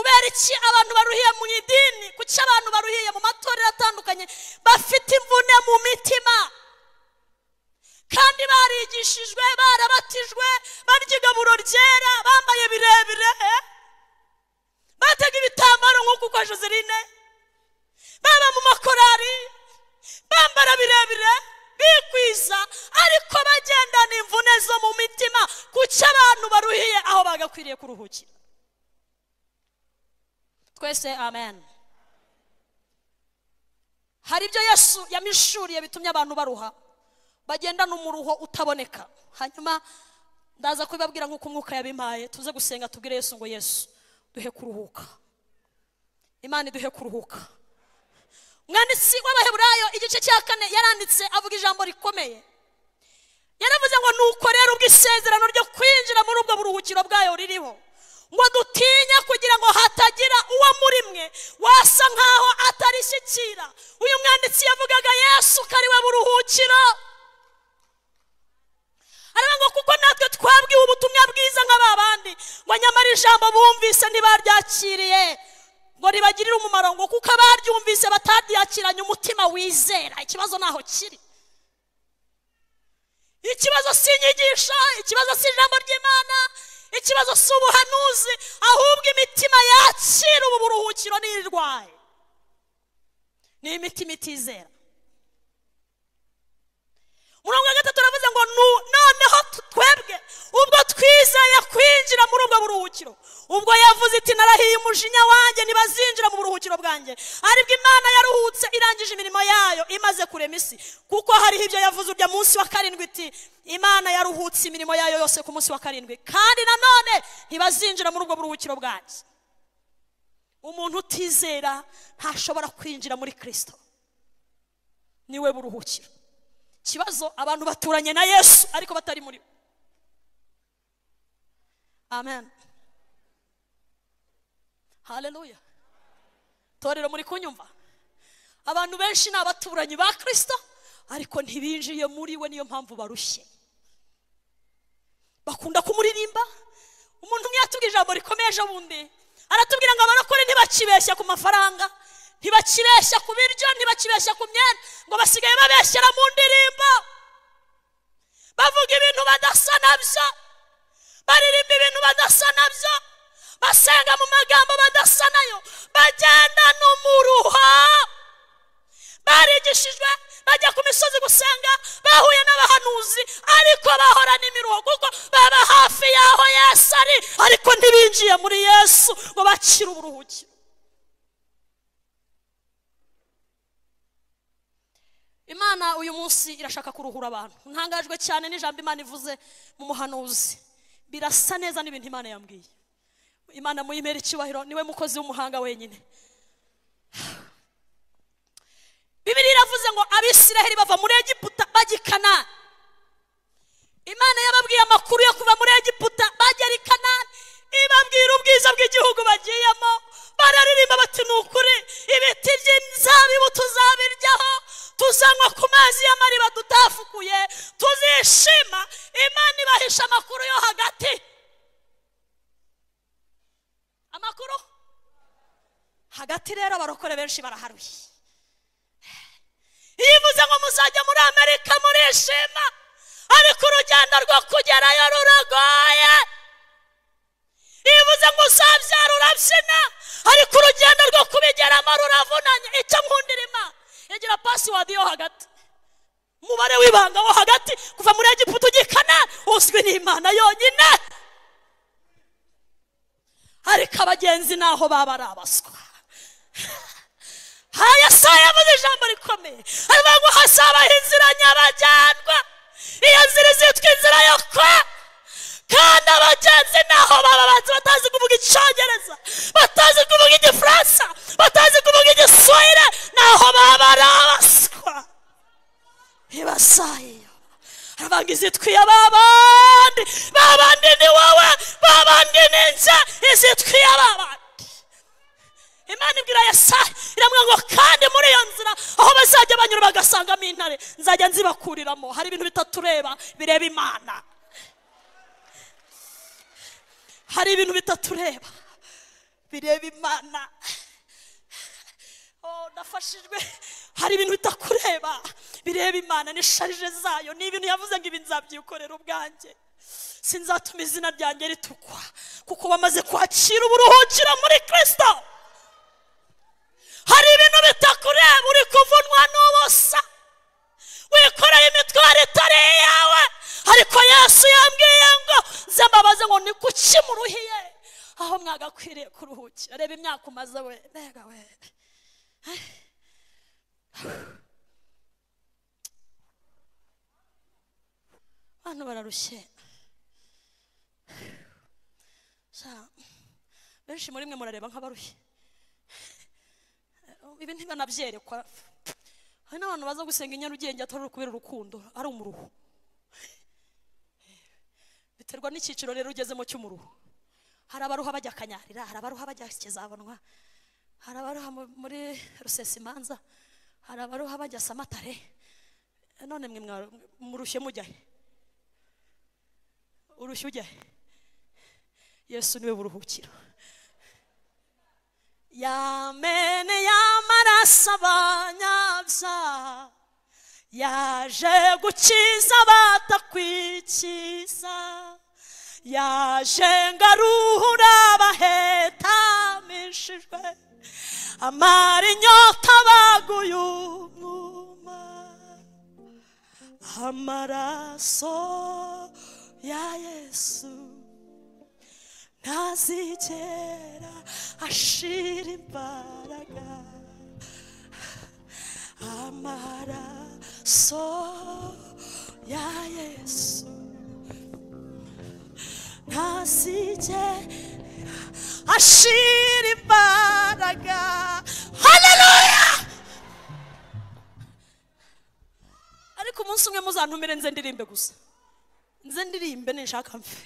itariki abantu baruhiye mu idini kuki abantu baruhiye mu matorero atandukanye bafite imvune mu mitima kandi barigishijwe barabatijwe barya igaburo ryera bambaye birebire batega ibitambaro nk'uko kwa joseline baba mu makorari bambara birebire bikwiza ariko bagendana imvune zo mu mitima kuki abantu baruhiye aho bagakwiriye kuruhukira twese amen hari ibyo yesu yamishuriye bitumye abantu baruha bagendana umuruho utaboneka hanyuma ndaza kubibabwira nk'uko umwuka yabimpaye tuze gusenga tubwire yesu ngo yesu duhe kuruhuka imana iduhe kuruhuka umwanditsi w'abaheburayo igice cya kane yaranditse avuga ijambo rikomeye yaravuze ngo nuko rero ubwo isezerano ryo kwinjira muri ubwo buruhukiro bwayo ririho ngo dutinya kugira ngo hatagira uwo muri mwe wasa nkaho atarishyikira uyu mwanditsi yavugaga yesu ko ari we buruhukiro ariko ngo kuko natwe twabwiwe ubutumwa bwiza nka ba bandi ngo nyamara ijambo bumvise ntibaryakiriye ngo ribagirire umumaro ngo kuko abaryumvise bataryakiranye umutima wizera ikibazo ntaho kiri ikibazo si inyigisho ikibazo si ijambo ry'imana ikibazo si ubuhanuzi ahubwo imitima yakira ubu buruhukiro n'irwaye ni imitima itizera murongo wa gatatu uravuze ngo noneho twebwe ubwo twizeye kwinjira muri ubwo buruhukiro ubwo yavuze iti narahiye umujinya wanjye ntibazinjira mu buruhukiro bwanjye aribwo imana yaruhutse irangije imirimo yayo imaze kurema isi kuko hariho ibyo yavuze urya munsi wa karindwi iti imana yaruhutse imirimo yayo yose ku munsi wa karindwi kandi nanone ntibazinjira muri ubwo buruhukiro bwanjye umuntu utizera ntashobora kwinjira muri kirisito niwe buruhukiro ikibazo abantu baturanye na yesu ariko batari muri we amen haleluya torero muri kunyumva abantu benshi ni abaturanyi ba kirisito ariko ntibinjiye muri we niyo mpamvu barushye bakunda kumuririmba umuntu umwe yatubwira ijambo rikomeye ejo bundi aratubwira ngo abarokore ntibakibeshya ku mafaranga ntibakibeshya ku biryo ntibakibeshya ku myenda ngo basigaye babeshyera mu ndirimbo bavuga ibintu badasa nabyo baririmba ibintu badasa nabyo basenga mu magambo badasa nayo bagenda no mu ruha barigishijwe bajya ku misozi gusenga bahuye n'abahanuzi ariko bahora n'imiruho kuko baba hafi y'aho yesu ari ariko ntibinjiye muri yesu ngo bakire uburuhukiro imana uyu munsi irashaka kuruhura abantu ntangajwe cyane n'ijambo imana ivuze mu muhanuzi birasa neza n'ibintu imana yambwiye imana muyimera icyubahiro niwe mukozi w'umuhanga wenyine bibiri iravuze ngo abisiraheli bava muri egiputa bagikana imana yababwiye amakuru yo kuva muri egiputa bagera i kanani ibabwira ubwiza bw'igihugu bagiyemo bararirimba bati ni ukuri ibiti by'inzabibu tuzabiryaho tuzanywa ku mazi y'amariba tutafukuye tuzishima imana ibahisha amakuru yo hagati amakuru hagati rero abarokore benshi baraharuye iyo ivuze ngo muzajya muri amerika murishima ariko urugendo rwo kugerayo ruragoye bivuze ngo uzabyara urabyina ariko urugendo rwo kubigeramo ruravunanye icyo nkundirima yagira pasiwadi yo hagati umubare w'ibanga wo hagati kuva muri egiputa ugikana uzwi n'imana yonyine ariko abagenzi naho baba ari abaswa haya saa yavuze ijambo rikomeye aravuga ngo hazabaho inzira nyabagendwa iyo nzira izitwa inzira yo kwa kandi abagenzi naho baba bazi batazi kuvuga icyongereza batazi kuvuga igifaransa batazi kuvuga igiswahili naho baba ari abaswa ntibasayiyo aravuga izitwiye babandi babandi ni wowe babandi ni nze izitwiye babandi imana ibwira yesayi iramubwira ngo kandi muri iyo nzira aho bazajya banyura bagasangamo intare nzajya nzibakuriramo hari ibintu bitatureba bireba imana hari ibintu bitatureba bireba imana Oh, nafashijwe hari ibintu bitakureba bireba imana n'isharije zayo ni ibintu yavuze ngo ibi nzabyikorera ubwanjye sinzatuma izina ryanjye ritukwa kuko bamaze kwakira uburuhukiro muri kirisito hari ibintu bitakureba uri kuvunwa n'ubusa wikoreye imitwaro itari iyawe ariko yesu yambwiye ngo zembabaze ngo ni kuki muruhiye aho mwagakwiriye kuruhukira reba imyaka umaze we mbega we abantu bararushye benshi muri mwe murareba nk'abarushye ibi ntibanabyerekwa hari n'abantu baza gusenga i nyarugenge atari ukubera urukundo ari umuruho biterwa n'icyiciro rero ugezemo cy'umuruho hari abaruha bajya akanyarira hari abaruha bajya ikizabonwa hari abaruha mu- muri rusesimanza hari abaruha bajya samatare none mwe mwa- murushye mujya he urushye ujya he yesu niwe buruhukiro yamene y'amaraso abanyabyaha yaje gukiza batakwikiza yaje ngaruhura abahetamishijwe amara inyota baguye umwuma amaraso ya yesu ntazigera ashira imbaraga amaraso ya yesu ntazigera ashira imbaraga haleluya ariko umunsi umwe muzantumire nze ndirimbe gusa nze ndirimbe ninshaka mfe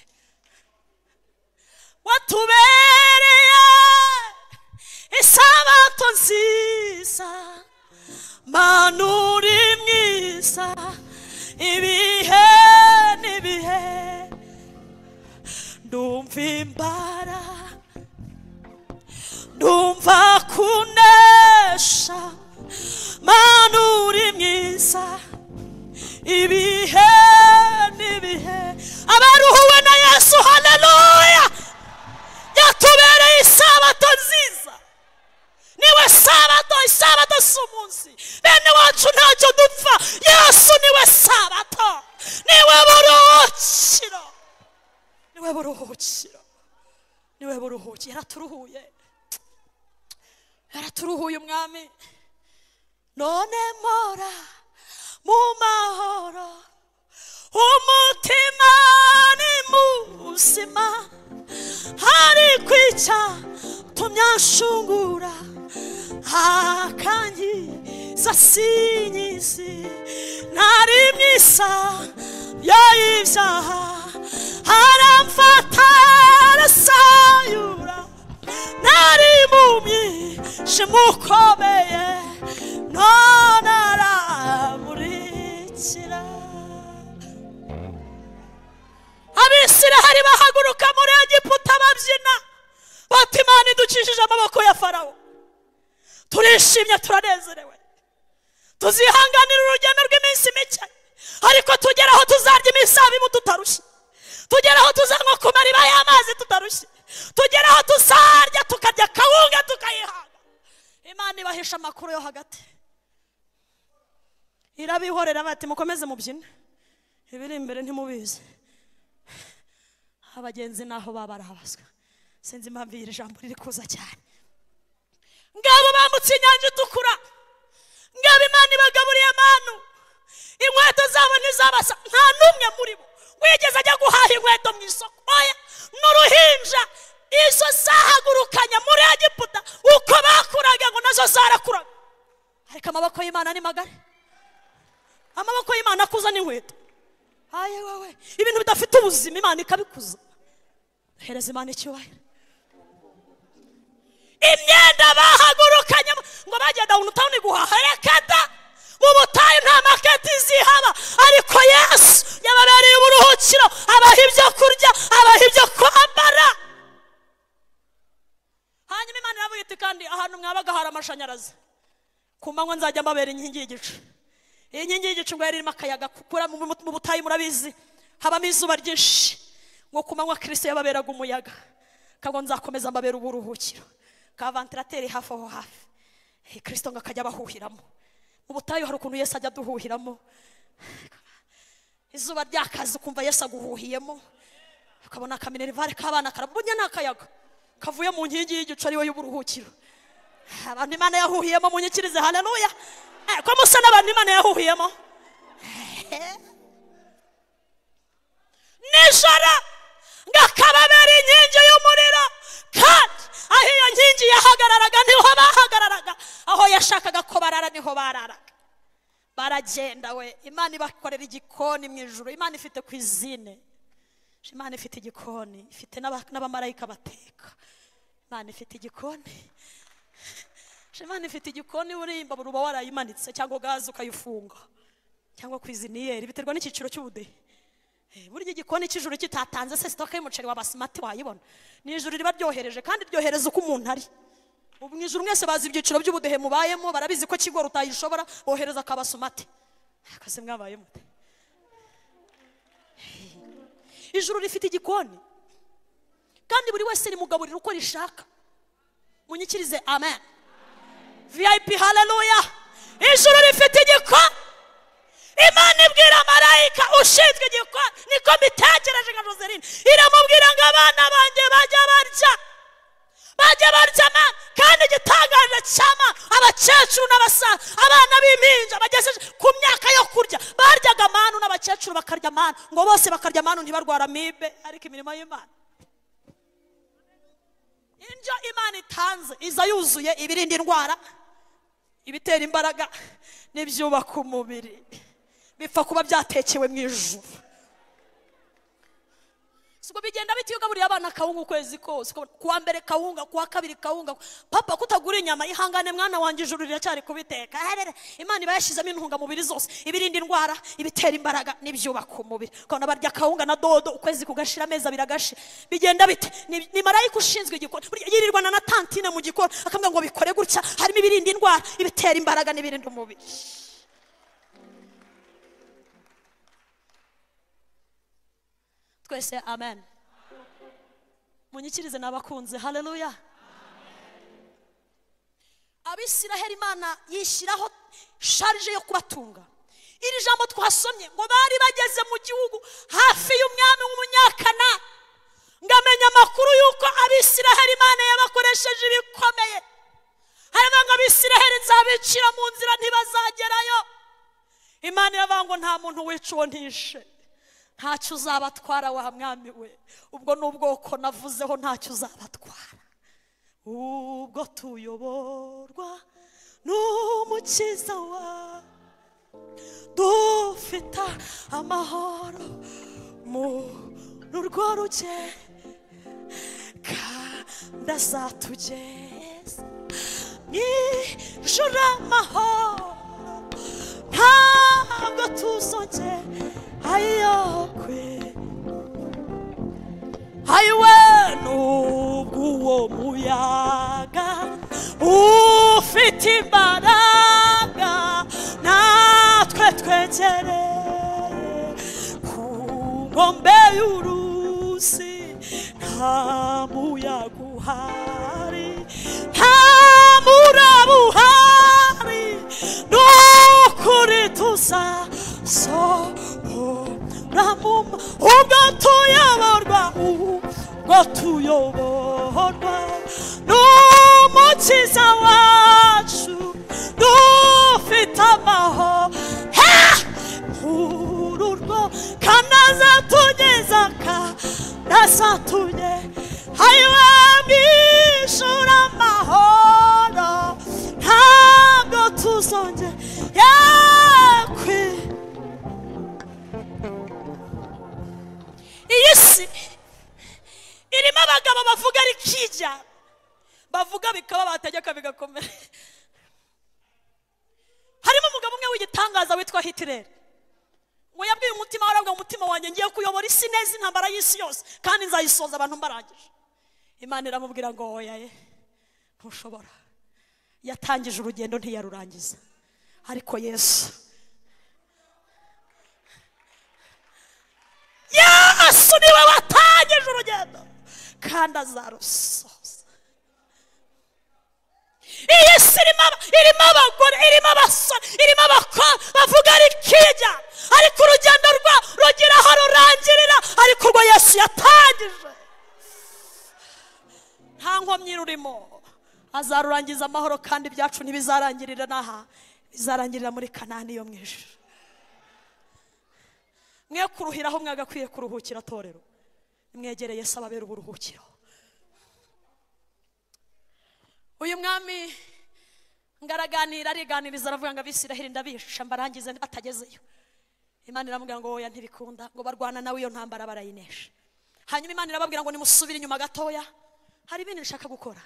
watubereye isabato nziza mana uri mwiza ibihe n'ibihe ndumva imbara ndumva kunesha mana uri mwiza ibihe n'ibihe abaruhuwe na yesu haleluya yatubereye isabato nziza niwe sabato isabato si umunsi bene wacu ntacyo dupfa yesu niwe sabato niwe buruhukiro niwe buruhukiro niwe buruhukiro yaraturuhuye yaraturuhuye umwami none mpora mu mahoro umutima ni muzima ariko icyatumyashungura akangiza sinyizi ntari mwisa y'ibyaha aramfata arasayura nari mu mwijima ukomeye none aramurikira abisirahari bahaguruka muri egiputa babyina bati imana idukijije amaboko ya farawo turishimye turanezerewe tuzihanganira urugendo rw'iminsi mike ariko tugere aho tuzarya imisabibu tutarushye tugere aho tuzanywa ku mariba y'amazi tutarushye tugere aho tuzarya tukarya kawunga tukayihanga imana ibahisha amakuru yo hagati irabihorera bati mukomeze mubyine ibiri imbere ntimubizi abagenzi naho baba barabazwa sinzi impamvu iri jambo riri kuza cyane ngabo bambutse inyanja itukura ngabo imana ibagaburiye amanu inkweto zabo ntizabasa nta n'umwe muri bo wigeze ajya guhaha inkweto mu isoko oya n'uruhinja izo zahagurukanye muri egiputa uko bakuraga ngo nazo zarakuraga ariko amaboko y'imana ni magari amaboko y'imana akuza n'inkweto aye wowe ibintu bidafite ubuzima imana ikabikuza hereza imana icyubahiro imyenda bahagurukanye ngo bagenda ahantu utabona guhaha reka da mu butayu nta maketi zihaba ariko yesu yababereye uburuhukiro abaha ibyo kurya abaha ibyo kwambara hanyuma mwite kandi ahantu mwabaga hari amashanyarazi ku manywa nzajya mbabera inkingi y'igicu iyi nkingi y'igicu ngo yari irimo akayaga kukura mu mu butayu murabizi habamo izuba ryinshi ngo ku manywa kirisito yababeraga umuyaga ngo nzakomeza mbabera uburuhukiro ka vantilateri hafi aho hafi Eh, kirisito ngo akajya abahuhiramo mu butayu hari ukuntu yesu ajya aduhuhiramo izuba ryakaze ukumva yesu aguhuhiyemo ukabona akaminerivare k'abana karabunye n'akayaga kavuye mu nkingi y'igicu ariwe y'uburuhukiro abantu imana yahuhiyemo munyikirize haleluya Eh, ko musa n'abantu imana yahuhiyemo Eh. nijoro ngakababera inkingi y'umuriro kandi aho iyo nkingi yahagararaga niho bahagararaga aho yashakaga ko barara niho bararaga baragenda we imana ibakorera igikoni mu ijoro imana ifite ku izine imana ifite igikoni ifite n'aba- n'abamarayika bateka imana ifite igikoni imana ifite igikoni urimba buri uba warayimanitse cyangwa gaze ukayifunga cyangwa ku iziniyeri biterwa n'icyiciro cy'ubudehe Eh, burya igikoni cy'ijuru kitatanze se sitoke y'umuceri wa basimati wayibona ni ijuru riba ryohereje kandi ryohereza uko umuntu ari ubu mu ijuru mwese bazi ibyiciro by'ubudehe mubayemo barabizi ko kigo utayishobora bohereza akabasumati akazi mwabaye mute ijuru rifite igikoni kandi buri wese rimugaburira uko rishaka munyikirize amen vip haleluya ijuru rifite igikoni imana ibwira marayika ushinzwe igikoni niko mbitekereje nka joseline iramubwira ngo abana banjye bajya barya bajya barya amana kandi igitangaje cy'amana abakecuru n'abasaza abana b'impinja bagejeje ku myaka yo kurya baryaga amanu n'abakecuru bakarya amanu ngo bose bakarya amanu ntibarwara amibe ariko imirimo y'imana indyo imana itanze iza yuzuye ibirinda indwara ibitera imbaraga n'ibyubaka umubiri bipfa kuba byatekewe mu ijuru sibwo bigenda biti iyo ugaburiye abana kawunga ukwezi kose ukabona kuwa mbere kawunga kuwa kabiri kawunga papa kutagura inyama ihangane mwana wanjye ijuru riracyari kubiteka aharere imana iba yashyizemo intungamubiri zose ibirinda indwara ibitera imbaraga n'ibyubaka umubiri ukabona barya kawunga na dodo ukwezi kugashira amezi abiri agashe bigenda bite ni ni marayika ushinzwe igikoni Burya yirirwana na tantine mu gikoni akambwira ngo bikore gutya harimo ibirinda indwara ibitera imbaraga n'ibirinda umubiri twese amen munyikirize n'abakunze haleluya abisiraheli imana yishyiraho sharije yo kubatunga iri jambo twasomye ngo bari bageze mu gihugu hafi y'umwami w'umunyakana ngamenya amakuru y'uko abisiraheli imana yabakoresheje ibikomeye harimo ngo abisiraheli nzabicira mu nzira ntibazagerayo imana iravuga ngo nta muntu wica uwo ntishe ntacyo uzabatwara wa mwami we ubwo ni ubwoko navuzeho ntacyo uzabatwara ubwo tuyoborwa n'umukiza wawe dufite amahoro mu rwo rugendo kandi azatugeza mu ijoro amahoro ntabwo tuzongera ayokwe ayiwe nubwo uwo muyaga ufite imbaraga natwe twegereye ku nkombe y'uruzi nta muyaga uhari nta muraba uhari ni ukuri tuzasohora mu ma- ubwo tuyoborwa ubwo tuyoborwa n'umukiza wacu dufite amahoro Ah! ururwo kandi azatugeza kandi azatunye ayiwe mwishura amahoro ntabwo tuzongera kwi iyi si irimo abagabo bavuga rikijya bavuga bikaba bategeka bigakomera harimo umugabo umwe w'igitangaza witwa hitireri ngo yabwiye umutima we arabwira umutima wanjye ngiye kuyobora isi neza intambara y'isi yose kandi nzayisoza abantu mbarangije imana iramubwira ngo oya ye ntushobora yatangije urugendo ntiyarurangiza ariko yesu yesu niwe watangije urugendo kandi azarusoza iyi si irimo aba- irimo abagore irimo abasore irimo abakobwa bavuga rikijya ariko urugendo rwa rugira aho rurangirira ariko urwo yesu yatangije nta nkomyi rurimo azarurangiza amahoro kandi ibyacu ntibizarangirira n'aha bizarangirira muri kanani yo mu ijuru mwe kuruhiraho mwagakwiye kuruhukira torero nimwegereye yesu ababera uburuhukiro uyu mwami ngaraganira ariganiriza aravuga ngo abisiraheli ndabihisha mbarangize batagezeyo imana iramubwira ngo oya ntibikunda ngo barwana nawe iyo ntambara barayinesha hanyuma imana irababwira ngo nimusubire inyuma gatoya hari ibindi nshaka gukora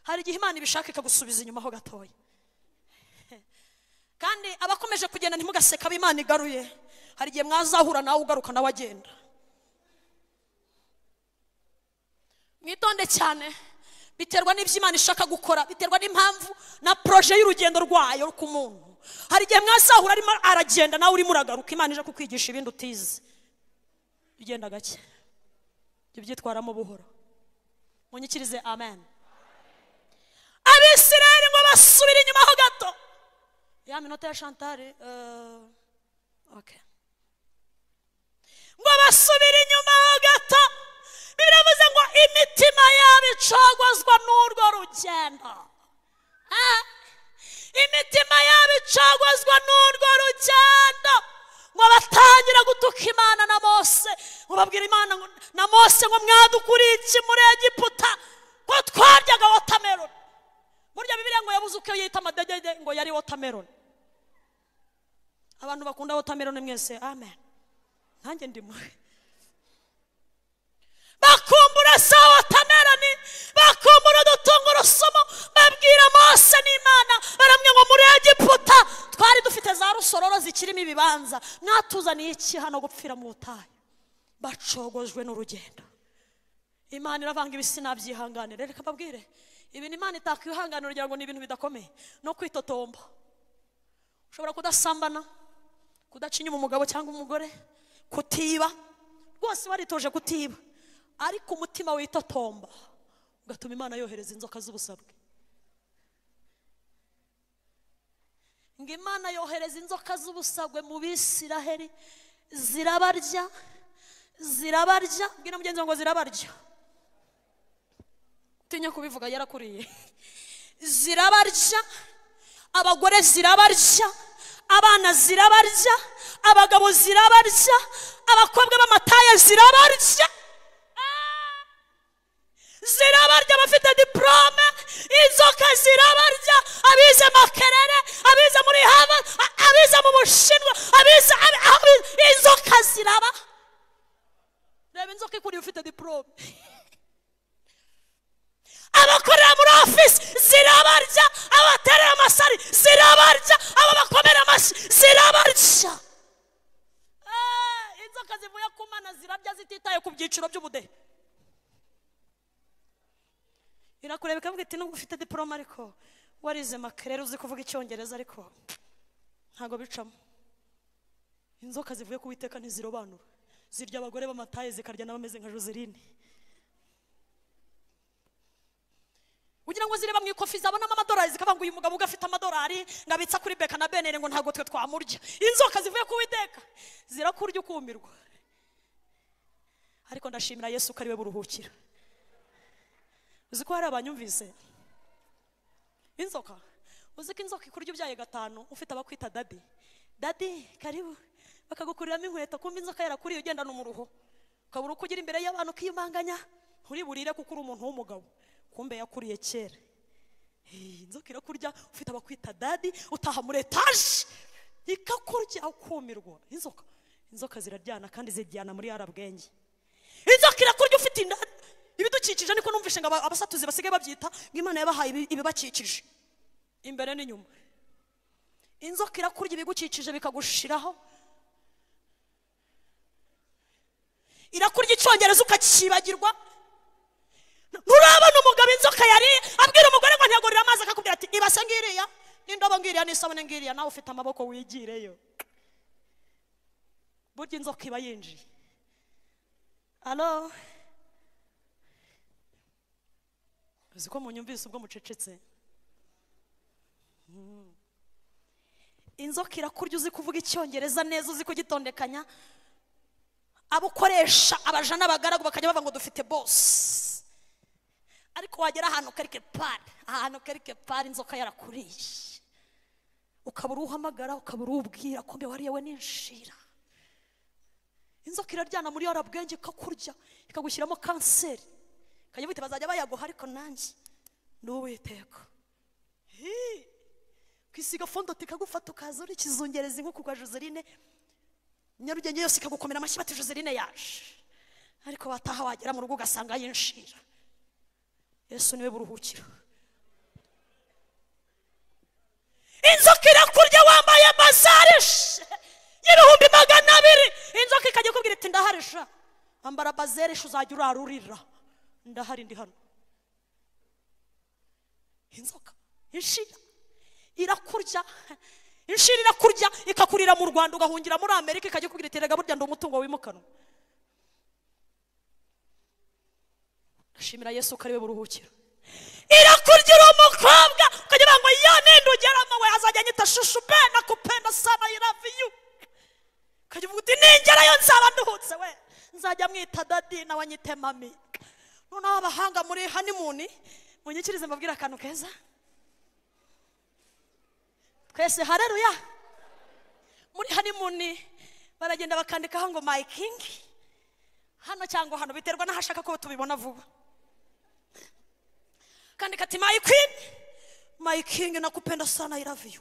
hari igihe imana ibishaka ikagusubiza inyuma ho gatoya kandi abakomeje kugenda ntimugaseka abo imana igaruye hari igihe mwazahura nawe ugaruka nawe agenda mwitonde cyane biterwa n'ibyo imana ishaka gukora biterwa n'impamvu na poroje y'urugendo rwayo ku muntu hari igihe mwazahura arimo aragenda nawe urimo uragaruka imana ije kukwigisha ibindi utize ugenda gake jya ubyitwaramo buhoro munyikirize amen abisirayeli ngo basubire inyuma ho gato ya minota ya shantari eh, okay. ngo basubire inyuma ho gato biravuze ngo imitima yabo icagwazwa n'urwo rugendo Ah, imitima yabo icagwazwa n'urwo rugendo ngo batangira gutuka imana na mose ngo babwira imana ngo- na mose ngo mwadukuriye iki muri egiputa ngo twaryaga wotameroni burya bibiliya ngo yabuze uko yita amadegede ngo yari wotameroni abantu bakunda wotameroni mwese amen nanjye ndimwe bakumbura za wotameroni bakumbura udutungurusumu babwira mose n'imana baramwe ngo muri egiputa twari dufite za rusororo zikirimo ibibanza mwatuzaniye iki hano gupfira mu butayu bacogojwe n'urugendo imana iravanga ibisi nabyihanganire reka babwire ibintu imana itakwihanganira ugira ngo ni ibintu bidakomeye no kwitotomba ushobora kudasambana kudaca inyuma umugabo cyangwa umugore kutiba rwose waritoje kutiba ariko umutima witotomba ugatuma imana yohereza inzoka z'ubusabwe ngo imana yohereza inzoka z'ubusabwe mu bisiraheli zirabarya zirabarya bwira mugenzi wawe ngo zirabarya utinya kubivuga yarakuriye zirabarya abagore zirabarya abana zirabarya abagabo zirabarya abakobwa b'amataya zirabarya Ah! zirabarya abafite diporome inzoka zirabarya abize makerere abize muri harvard a- abize mu bushinwa abize abi- abi- inzoka ziraba reba inzoka ikuriye ufite diporome abakorera muri ofisi zirabarya abaterera amasari zirabarya aba bakomera amashyi zirabarya Eh, inzoka zivuye ku mana zirabya zititaye ku byiciro by'ubudehe irakureba ikavuga iti nubwo ufite diporome ariko warize makerere uzi kuvuga icyongereza ariko ntabwo bicamo inzoka zivuye ku witeka ntizirobanura zirya abagore b'amataye zikarya n'abameze nka joseline ugira ngo zireba mu ikofi zabonamo amadolari zikavuga ngo uyu mugabo ubwo afite amadolari ngo abitsa kuri beka na benere ngo ntabwo twe twamurya inzoka zivuye ku witeka zirakurya ukumirwa ariko ndashimira yesu ko ari we buruhukira uzi ko hari abanyumvise inzoka uzi ko inzoka ikurya ibyaye gatanu ufite abakwita dadi dadi karibu bakagukuriramo inkweto kumva inzoka yarakuriye ugendana umuruho ukabura uko ugira imbere y'abantu ukiyumanganya nturi burire kuko uri umuntu w'umugabo kumbe yakuriye kera Eh, inzoka irakurya ufite abakwita dadi utaha muri etaje ikakurya ukumirwa inzoka inzoka ziraryana kandi ziryana muri yarabwenge inzoka irakurya ufite inda ibidukikije niko numvishe ngo aba- abasatuzi basigaye babyita ngo imana yabahaye ibi- ibibakikije imbere n'inyuma inzoka irakurya ibigukikije bikagushiraho irakurya icyongereza ukakibagirwa nturabona umugabo inzoka yari abwira umugore ngo ntiyagurire amazi akakubwira ati ibase ngiriya n'indobo ngiriya n'isabune ngiriya nawe ufite amaboko wigireyo burya inzoka iba yinjiye alo uzi ko munyumvise ubwo mucecetse Mm. inzoka irakurya uzi kuvuga icyongereza neza uzi kugitondekanya abo ukoresha abaja n'abagaragu bakajya bavuga ngo dufite bosi ariko wagera ahantu karike pari ahantu karike pari inzoka yarakuriye ukaba uruhamagara ukaba urubwira ko mbere wariye we n'inshira inzoka iraryana muri yarabwenge ikakurya ikagushyiramo kanseri ikajya wita bazajya bayaguha ariko nanjye ni uwiteka kwisiga fondoti ikagufata ukaza urikizungereza inkuku kwa joseline nyarugenge yose ikagukomera amashyi bati joseline yaje ariko wataha wagera mu rugo ugasanga yinshira yesu niwe buruhukiro inzoka irakurya wambaye bazarishe y'ibihumbi magana abiri inzoka ikajya ikubwira iti ndaharisha ambara bazereshe uzajya urarurira ndahari ndi hano inzoka inshira irakurya inshira irakurya ikakurira mu rwanda ugahungira muri amerika ikajya ikubwira iti rega burya ndi umutungo wimukanwa ndashimira yesu ko ari we buruhukiro irakurya uri umukobwa ukagira ngo ya nindugeramo we azajya anyita shushu be nakupenda sana i love you ukajya uvuga uti ningerayo nzaba nduhutse we nzajya mwita dadi nawe anyite mami noneho abahanga muri hanimuni munyikirize mbabwire akantu keza twese hareruya muri hanimuni baragenda bakandikaho ngo my king hano cyangwa hano biterwa n'ahashaka ko tubibona vuba kandika ati my queen my king nakupenda sana i love you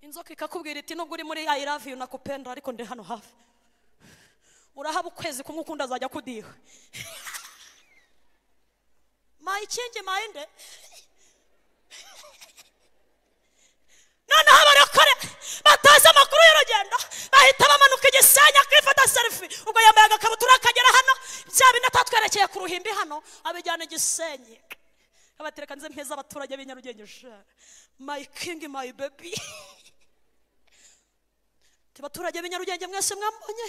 inzoka ikakubwira iti nubwo uri muri i love you nakupenda ariko ndi hano hafi urahaba ukwezi kumwe ukundi azajya kudiha my king my nde noneho abarokore batazi amakuru y'urugendo bahita bamanuka igisenge akifata serifi ubwo yambaye agakabutura akagera hano bya bindi atatwerekeye ku ruhimbi hano abijyana igisenyi abatereka nze mpeza abaturage b'i nyarugenge shara my king my baby Ati, baturage b'i nyarugenge mwese mwambonye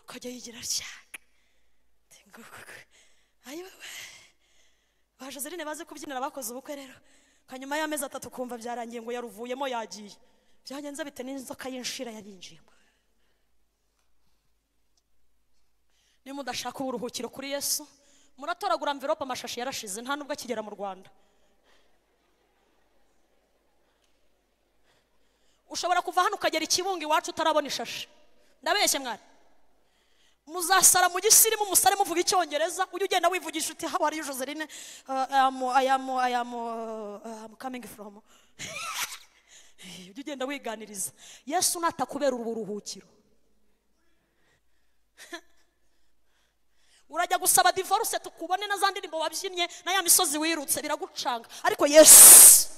akajya yigira ryaka ayiwewe baje zirine bazi kubyinira bakoze ubukwe rero hanyuma y'amezi atatu kumva byarangiye ngo yaruvuyemo yagiye byagenze bite n'inzoka y'inshira yarinjiyemo niba mudashaka uburuhukiro kuri yesu muratoragura amvirope amashashi yarashize nta nubwo akigera mu rwanda ushobora kuva hano ukagera ikibunga iwacu utarabona ishashi ndabeshye mwari muzasara mu gisirimu musare muvuga icyongereza ujye ugenda wivugisha uti haba hariyo joseline ayamu ayamu kamingi foromo ujye ugenda wiganiriza yesu natakubera ubu buruhukiro urajya gusaba divorce tukubone na za ndirimbo wabyinnye na ya misozi wirutse biragucanga ariko yesu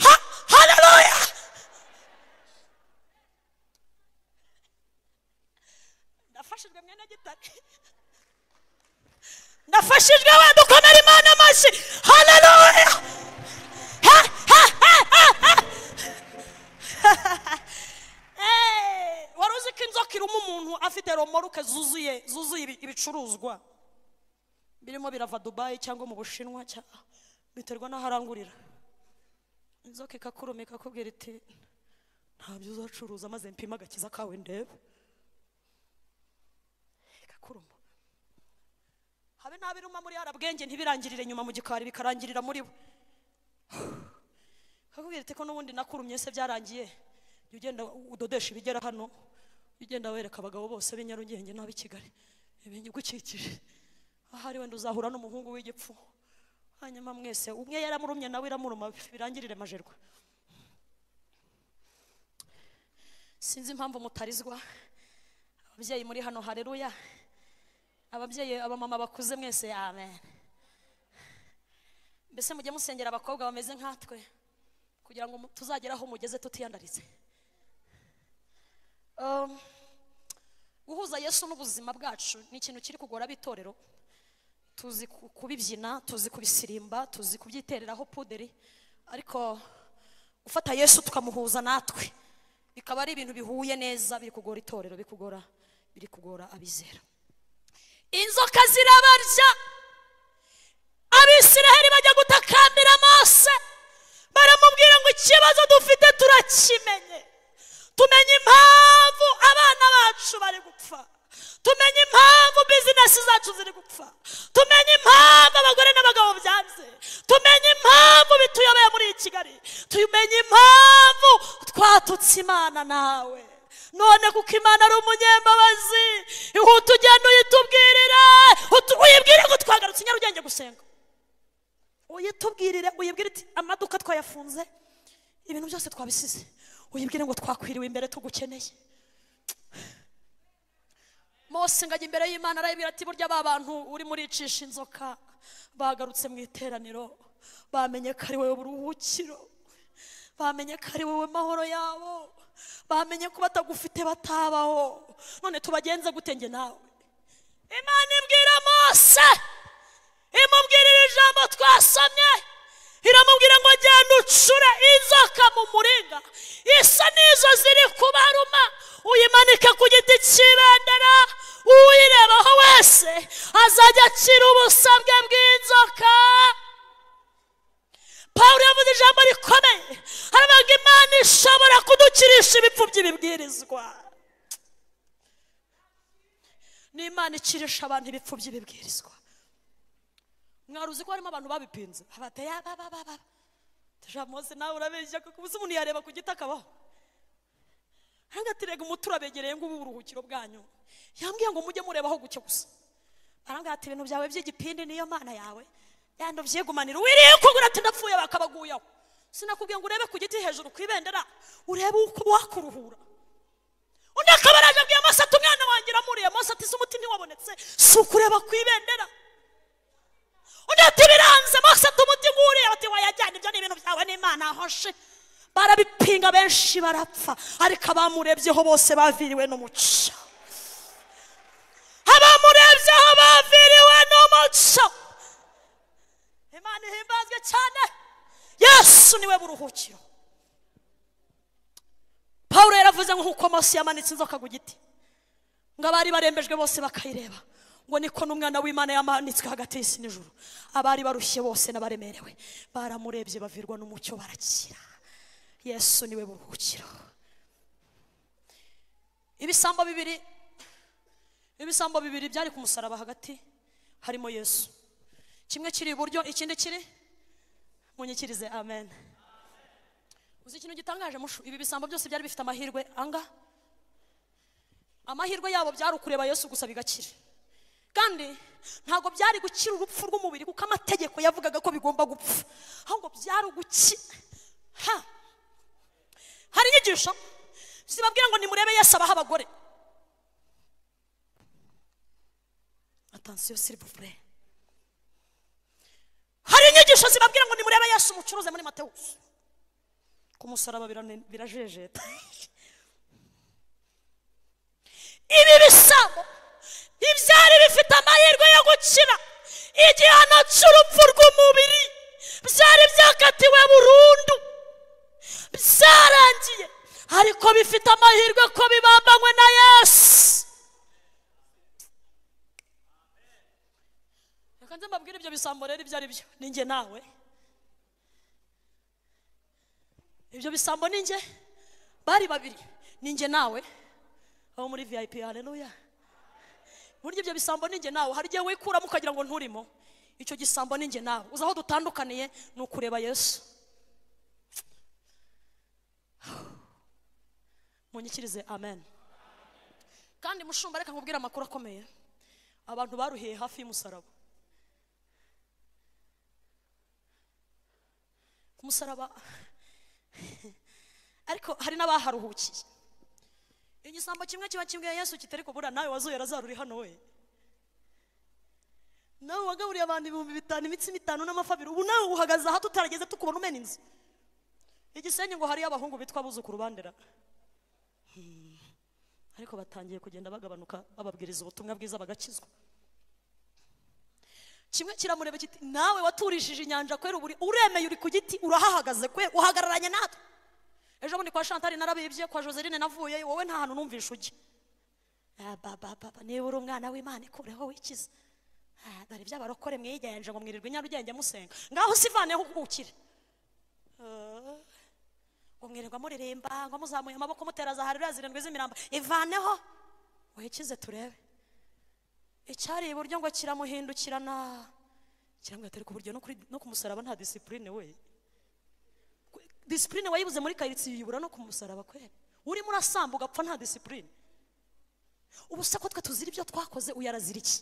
ha haleluya ndafashijwe mwene gitare ndafashijwe we dukomere imana amashyi haleluya Ha, ha, ha, ha, ha. Eh, wari uzi ko inzoka iruma umuntu afite romoruke zuzuye zuzuye ibi- ibicuruzwa birimo birava dubayi cyangwa mu bushinwa cya- biterwa n'aho arangurira inzoka ikakuruma ikakubwira iti ntabyo uzacuruza maze mpima agakiza kawe ndebe ikakuruma habe n'abiruma muri arabwenge ntibirangirire nyuma mu gikari bikarangirira muri bo kakubwira iti ko n'ubundi nakurumye se byarangiye jya ugenda udodesha ibigera hano jya ugenda wereka abagabo bose b'i nyarugenge n'ab'i kigali ibingi ugukikije ahari wenda uzahura n'umuhungu w'igipfu hanyuma mwese umwe yaramurumye nawe iramuruma birangirire majerwa sinzi impamvu mutarizwa ababyeyi muri hano hareruya ababyeyi abamama bakuze mwese amen mbese mujye musengera abakobwa bameze nkatwe kugira ngo mu- tuzagere aho mugeze tutiyandaritse Um, guhuza yesu n'ubuzima bwacu ni ikintu kiri kugora ab'itorero tuzi ku- kubibyina tuzi kubisirimba tuzi kubyitereraho puderi ariko gufata yesu tukamuhuza natwe bikaba ari ibintu bihuye neza biri kugora itorero bikugora biri kugora abizera inzoka zirabarya abisiraheli bajya gutakambira mose baramubwira ngo ikibazo dufite turakimenye tumenye impamvu abana bacu bari gupfa tumenye impamvu bizinesi zacu ziri gupfa tumenye impamvu abagore n'abagabo byanze tumenye impamvu bituyobeye muri iyi kigali tumenye impamvu twatutse imana nawe none kuko imana ari umunyembabazi ihute ugenda uyitubwirira utu- uyibwire ngo twagarutse nyarugenge gusenga uyitubwirire uyibwire iti amaduka twayafunze ibintu byose twabisize uyibwire ngo twakwiriwe imbere tugukeneye mose ngajya imbere y'imana arayibwira ati burya ba bantu urimo uricisha inzoka bagarutse mu iteraniro bamenye ko ari wowe buruhukiro bamenye ko ari wowe mahoro yabo bamenye ko batagufite batabaho none tubagenze gute njye nawe imana ibwira mose imubwirira ijambo twasomye iramubwira ngo genda ucure inzoka mu muringa isa n'izo ziri kubaruma uyimanike ku giti cy'ibendera uyirebaho wese azajya akira ubusabwe bw'inzoka pawulo yavuze ijambo rikomeye aravuga imana ishobora kudukirisha ibipfu by'ibibwirizwa ni imana ikirisha abantu ibipfu by'ibibwirizwa mwari uzi ko harimo abantu babipinze abateye abababa tujamose nawe urabeshya kuko ubuze umuntu yareba ku giti akabaho arangatirega umuti urabegereye ngo ubu uburuhukiro bwanyu yambwiye ngo mujye murebaho gucyo gusa arangati ibintu byawe by'igipindi niyo mana yawe yandi ubyiyegumanira wiriye kugura ati ndapfuye bakabaguyeho sinakubwiye ngo urebe ku giti hejuru ku ibendera urebe uko wakuruhura undi akaba araje abwiye mose ati umwana wanjye uramuriye mose ati se umuti ntiwabonetse si ukureba ku ibendera undi ati biranze mose tumuti nguriye bati wayajyana ibyo ni ibintu byawe n'imana ahoshe barabipinga benshi barapfa ariko abamurebyeho bose baviriwe n'umuco abamurebyeho baviriwe n'umuco imana ihimbazwe cyane yesu niwe buruhukiro pawulo yaravuze ngo nk'uko mose yamanitse inzoka ku giti ngo abari barembejwe bose bakayireba ngo niko n'umwana w'imana yamanitswe hagati y'isi n'ijuru abari barushye bose n'abaremerewe baramurebye bavirwa n'umucyo barakira yesu niwe buruhukiro ibisambo bibiri ibisambo bibiri byari ku musaraba hagati harimo yesu kimwe kiri iburyo ikindi kiri munyikirize amen uzi ikintu gitangaje mushu ibi bisambo byose byari bifite amahirwe anga amahirwe yabo byari ukureba yesu gusa bigakira kandi ntabwo byari gukira urupfu rw'umubiri kuko amategeko yavugaga ko bigomba gupfa ahubwo byari ugukira ha hari inyigisho zibabwira ngo nimurebe yesu abaho abagore atansiyo sirivure hari inyigisho zibabwira ngo nimurebe yesu umucuruze muri matewusi ku musaraba birane- birajejeta ibi bisabo ibyari bifite amahirwe yo gukira igihano cy'urupfu rw'umubiri byari byakatiwe burundu byarangiye ariko bifite amahirwe ko bibambanywe na yesu reka nze mbabwire ibyo bisambo rero ibyo ari byo ni njye nawe ibyo bisambo ni njye bari babiri ni njye nawe abo muri vip haleluya burya ibyo bisambo ni njye nawe hari igihe wikuramo ukagira ngo nturimo icyo gisambo ni njye nawe uzi aho dutandukaniye ni ukureba yesu munyikirize amen kandi mushumba reka nkubwire amakuru akomeye abantu baruhiye hafi y'umusaraba ku musaraba ariko hari n'abaharuhukiye igisambo kimwe kiba kimwe yesu kitari kubura nawe wazuhera zaruri hano we nawe wagaburiye abantu ibihumbi bitanu imitsi mitanu n'amafi abiri ubu nawe uhagaze aha tutarageze tukubona umena inzu igisenyi ngo hariyo abahungu bitwa abuzukuru bandera Hmm. ariko batangiye kugenda bagabanuka bababwiriza ubutumwa bwiza bagakizwa kimwe kiramureba kiti nawe waturishije inyanja kubera uburi uremeye uri ku giti urahahagaze kwe uhagararanye natwe ejo bundi kwa shantari narabibye kwa joseline navuye wowe nta hantu numvisha ujya Ah, ba, ba, ba, ba, niba uri umwana w'imana ikureho wikize Ah, dore ibyo abarokore mwigenje ngo mwirirwe nyarugenge musenga ngaho usivaneho ukire Ah, ngo mwirirwa muririmba ngo muzamuye amaboko mutera zaharira zirindwi z'imirambo ivaneho wikize turebe icyari iburyo ngo kiramuhindukirana kiramubwira ati ariko uburyo no kuri- no ku musaraba nta disipurine we disipurine wayibuze muri karitsiye uyibura no ku musaraba kwera urimo urasamba ugapfa nta disipurine ubu se ko twe tuzira ibyo twakoze uyu arazira iki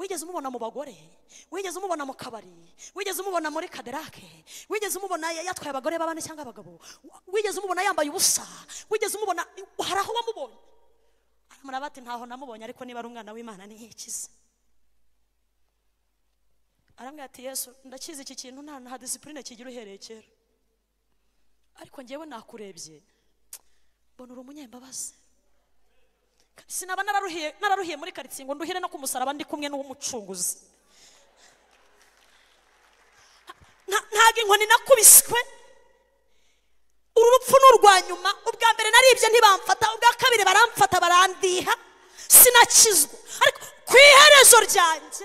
wigeze umubona mu bagore wigeze umubona mu kabari wigeze umubona muri kaderake wigeze umubona ya- yatwaye abagore b'abana cyangwa abagabo wigeze umubona yambaye ubusa wigeze umubona hari aho wamubonye aramuraba ati ntaho namubonye ariko niba ari umwana w'imana niyikize arambwira ati yesu ndakizi iki kintu nta nta disipurine kigira uhereye kera ariko ngewe nakurebye mbona uri umunyembabazi sinaba nararuhiye nararuhiye muri karitsiye ngo nduhire no ku musaraba ndi kumwe n'uw'umucunguzi Nta- ntago inkoni nakubiswe uru rupfu ni urwa nyuma ubwa mbere naribye ntibamfata ubwa kabiri baramfata barandiha sinakizwa ariko ku iherezo ryanjye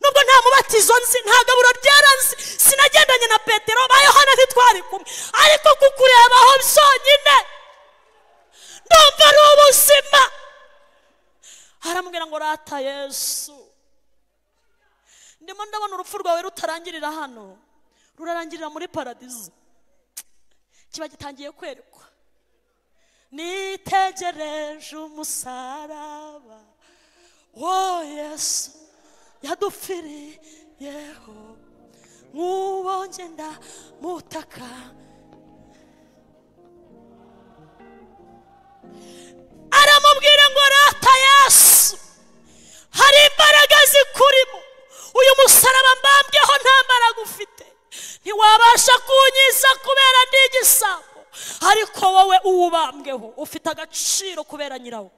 nubwo nta mubatizo nzi nta gaburo ryera nzi sinagendanye na petero ba yohana ntitwari kumwe ariko kukurebaho byonyine ndumva ari ubuzima aramubwira ngo rata yesu ndimo ndabona urupfu rwawe rutarangirira hano rurarangirira muri paradizo kiba gitangiye kwerekwa nitegereje umusaraba wo yesu yadupfiriyeho nk'uwo ngenda mutaka aramubwira ngo rata yesu hari imbaraga zikurimo uyu musaraba mbambweho nta mbaraga ufite ntiwabasha kunyiza kubera ndi igisambo ariko wowe uwubambweho ufite agaciro kubera nyirawo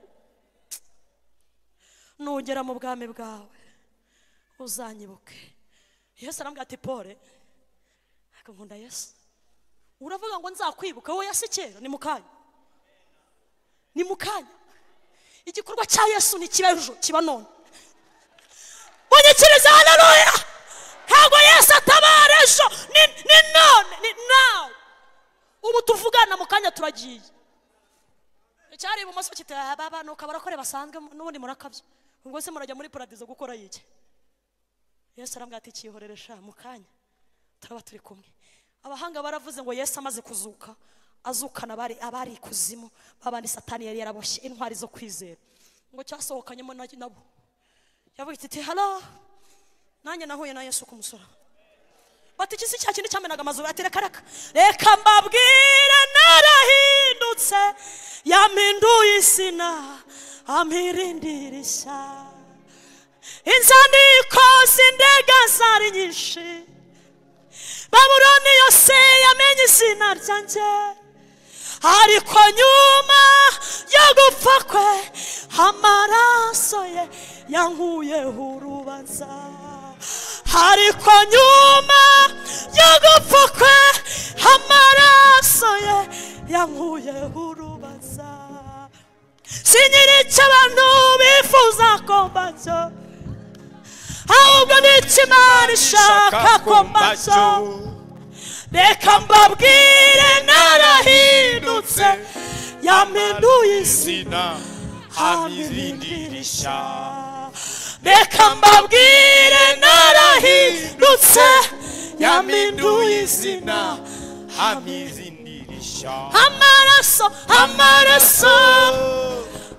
nugera mu bwami bwawe uzanyibuke yesu arambwira ati pole ariko nkunda yesu uravuga ngo nzakwibuka wowe yasi kera ni mu kanya ni mu kanya igikorwa cya yesu ntikiba ejo kiba none munyikirize haleluya ntabwo yesu atabara ejo ni ni none ni nawe ubu tuvugana mu kanya turagiye icyari ibumoso kiti "Ah, baba ni ukabarakore basanzwe n'ubundi murakabyo ubwo se murajya muri paradizo gukora yiki yesu arambwira ati cyihorere sha mu kanya turaba turi kumwe abahanga baravuze ngo yesu amaze kuzuka azukana abari abari ikuzimu babandi satani yari yaraboshye intwari zo kwizera ngo cyasohokanyemo na- nabo yavuga iti halo nanjye nahuye na yesu ku musaraba bati iki si cya kindi cyamenaga amazuru ati reka reka reka mbabwire narahindutse yampinduye isina ampirindira ishyamba inzandiko z'indega zari nyinshi babuloni yose yamenye izina ryanjye ariko nyuma yo gupfa kwe amaraso ye yankuyeho urubanza ariko nyuma yo gupfa kwe amaraso ye yankuyeho urubanza sinyiri icyo abantu bifuza ko mbacyo ahubwo n'icyo imana ishaka ko mbacyo reka mbabwire narahindutse yampinduye isi izina amirindirisha amirindirisha reka mbabwire narahindutse yampinduye yaminduye izina izina amirindirisha amaraso amaraso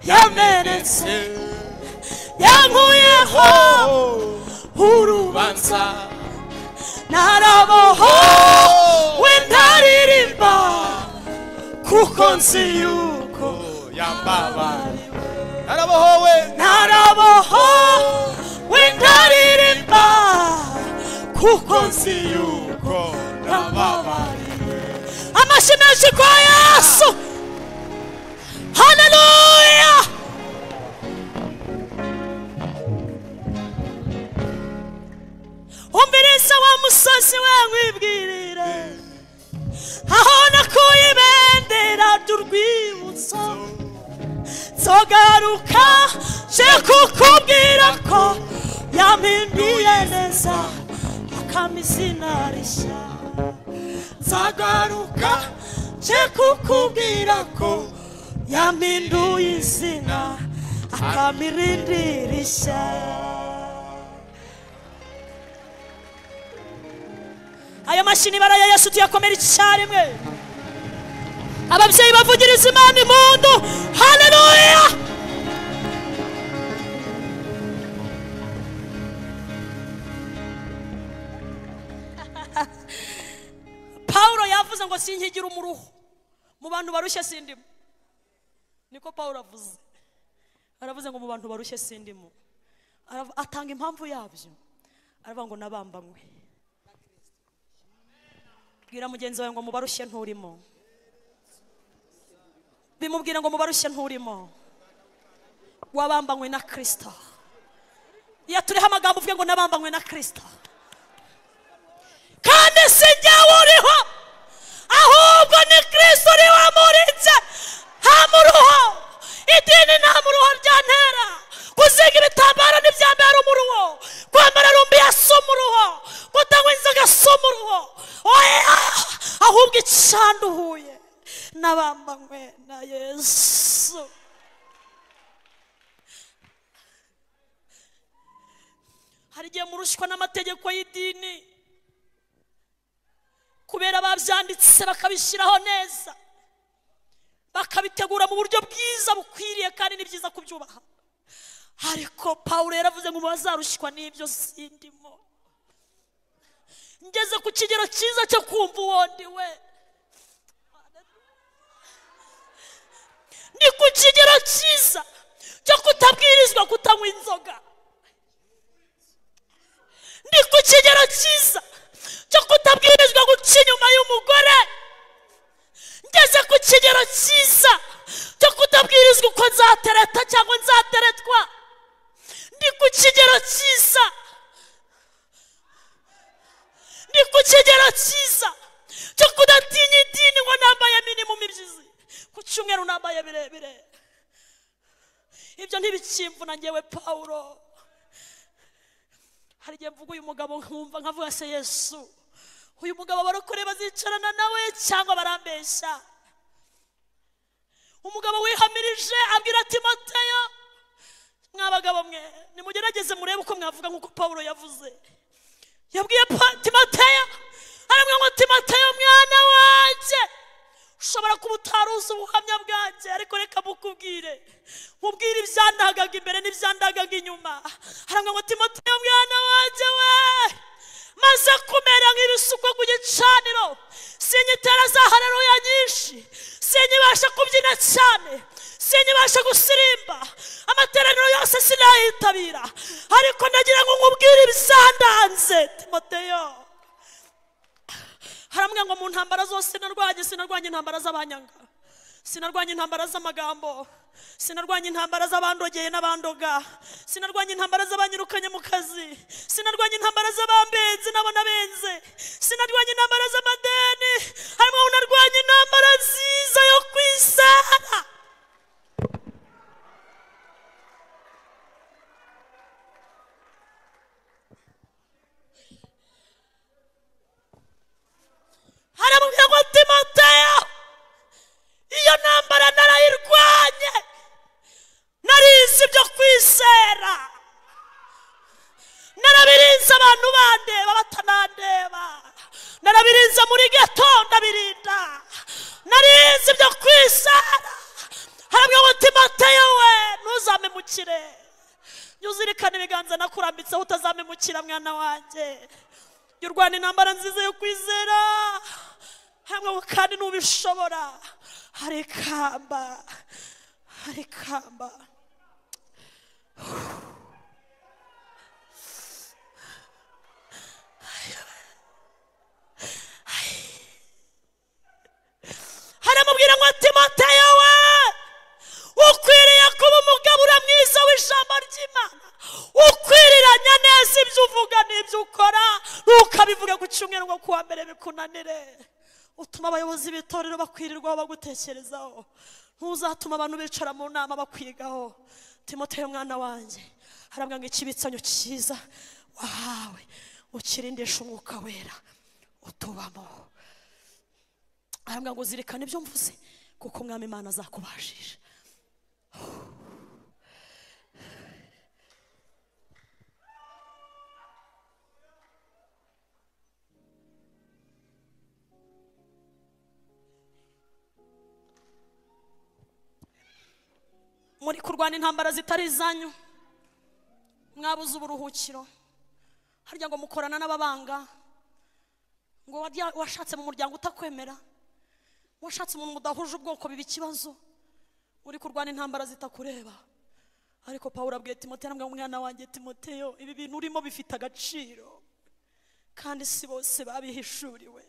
yamenetse yankuyeho urubanza banza naraboho wendaririmba kuko nzi yuko yambabara narabohowe naraboho wendaririmba kuko nzi nzi yuko nababara yambabariye amashyi menshi kwa yesu haleluya nkwibwirire aho nakuye ibendera ry'urwibutso nzogaruka nje kukubwira ko yampinduye neza akama izina rishya nzagaruka nje kukubwira ko yampinduye izina akama irindi rishya ayo mashini barayayesu tuyakomera icyarimwe ababyeyi bavugiriza imana impundu haleluya pawulo yavuze ngo sinkigira umuruho mu bantu barushye sindimo niko pawulo avuze aravuze ngo mu bantu barushye sindimo Arav- atanga impamvu yabyo aravuga ngo nabambanywe bwira mugenzi wawe ngo mubarushye nturimo bimubwira ngo mubarushye nturimo wabambanywe na kirisita iyo turiho amagambo uvuge ngo nabambanywe na kirisita kandi si jyewe uriho ahubwo ni kirisita uri wamuritse nta muruho idini nta muruho ryantera gusiga ibitambaro ntibyambara umuruho kwambara rumbi si umuruho gutanywa inzoga si umuruho oya ahubwo icanduhuye n'abambanywe na yesu hari igihe murushwa n'amategeko y'idini kubera babyanditse bakabishyiraho neza bakabitegura mu buryo bwiza bukwiriye kandi ni byiza kubyubaha ariko pawulo yaravuze ngo bazarushwa n'ibyo sindimo ngeze ku kigero cyiza cyo kumva uwo ndi we ni ku kigero cyiza cyo kutabwirizwa kutanywa inzoga ni ku kigero cyiza cyo kutabwirizwa guca inyuma y'umugore ngeze ku kigero cyiza cyo kutabwirizwa uko nzatereta cyangwa nzateretwa ni ku kigero cyiza ni ku kigero cyiza cyo kudatinya idini ngo nambaye minimum ibyizi ku cyumweru nambaye birebire ibyo ntibikimvuna ngewe pawulo hari igihe mvuga uyu mugabo nkumva nkavuga se yesu uyu mugabo abarokore bazicarana nawe cyangwa barambeshya umugabo wihamirije abwira timoteyo mwabagabo mwe nimugerageze murebe uko mwavuga nk'uko pawulo yavuze yabwiye Pa- timoteyo aramwe ngo timoteyo mwana wanjye ushobora kuba utaruzi ubuhamya bwanjye ariko reka mukubwire mubwire ibyandagaga imbere n'ibyandagaga inyuma aramwe ngo timoteyo mwana wanjye we maze kumera nk'ibisukwa ku gicaniro sinyitera za hareruya nyinshi sinyibasha kubyina cyane sinyibasha gusirimba amateraniro yose sinayitabira ariko nagira ngo nkubwire ibizandanze timoteyo haramwe ngo mu ntambara zose narwanye sinarwanye intambara z'abanyanga sinarwanye intambara z'amagambo sinarwanye intambara z'abandogeye n'abandoga sinarwanye intambara z'abanyirukanye mu kazi sinarwanye intambara z'abambenzi n'abanabenze sinarwanye intambara z'amadeni harimo ngo narwanye intambara nziza yo kwisana haramubwira ngo timoteyo iyo ntambara narayirwanye narizi ibyo kwizera narabirinze abantu bandeba batanandeba narabirinze muri geto ndabirinda narizi ibyo kwizera haramubwira ngo timoteyo we ntuzamemukire jya uzirikana ibiganza nakurambitseho utazamemukira mwana wanjye y'u rwanda intambara nziza yo kwizera hamwe ngo kandi n'ubishobora hari ikamba hari ikamba haramubwira ngo timoteyo we ukwiriye kuba umugabo uramwiza w'ijambo ry'imana ukwiriranya neza ibyo uvuga n'ibyo ukora ntukabivuge ku cyumweru ngo kuwa mbere bikunanire utuma abayobozi b'itorero bakwirirwaho bagutekerezaho ntuzatuma abantu bicara mu nama bakwigaho timotero mwana wanjye harabwa ngo ikibitsanyo cyiza wahawe ukirindisha umwuka wera utubamo harabwa ngo zirikana ibyo mvuze kuko umwami imana azakubashije muri kurwana intambara zitari izanyu mwabuze uburuhukiro harya ngo mukorana n'ababanga ngo warya- washatse mu muryango utakwemera washatse umuntu mudahuje ubwoko biba ikibazo uri kurwana intambara zitakureba ariko pawulo abwiye timoteyo arambwira ngo umwana wanjye timoteyo ibi bintu urimo bifite agaciro kandi si bose babihishuriwe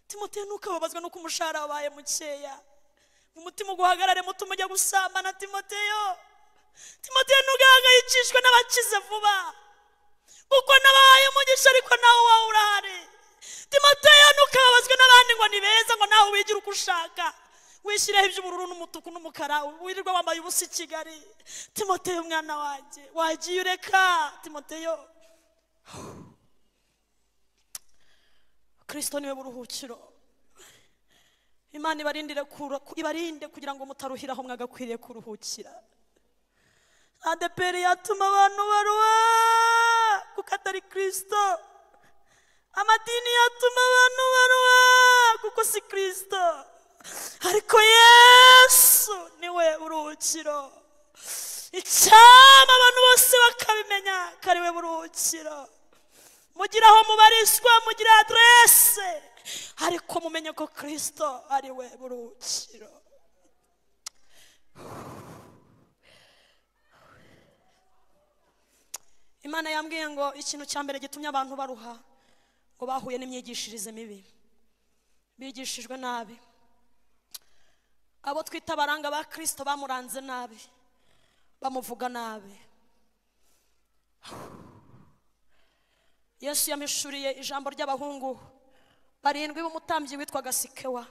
timoteyo ntukababazwe nuko umushahara wabaye mukeya umutima uguhagarare muto ujya gusambana timoteyo timoteyo ntugahangayikishwe n'abakize vuba kuko nabahaye umugisha ariko nawe wowe urahari timoteyo ntukababazwe n'abandi ngo ni beza ngo nawe wigira uko ushaka wishyireho iby'ubururu n'umutuku n'umukara wirirwa wambaye ubusa i kigali timoteyo mwana wanjye wagiye ureka timoteyo kirisito niwe buruhukiro imana ibarindire kura- ku- ibarinde kugira ngo mutaruhiraho mwagakwiriye kuruhukira adeperi yatuma abantu baruha kuko atari kirisito amadini yatuma abantu baruha kuko si kirisito ariko yesu niwe buruhukiro icyama abantu bose bakabimenya ko ari we buruhukiro mugira aho mubarizwa mugira aderese ariko mumenye ko kirisito ari we buruhukiro imana yambwiye ngo ikintu cya mbere gitumye abantu baruha ngo bahuye n'imyigishirize mibi bigishijwe nabi abo twita abaranga ba kirisito bamuranze nabi bamuvuga nabi yesu yamishuriye ijambo ry'abahungu barindwi b'umutambyi witwaga sikewa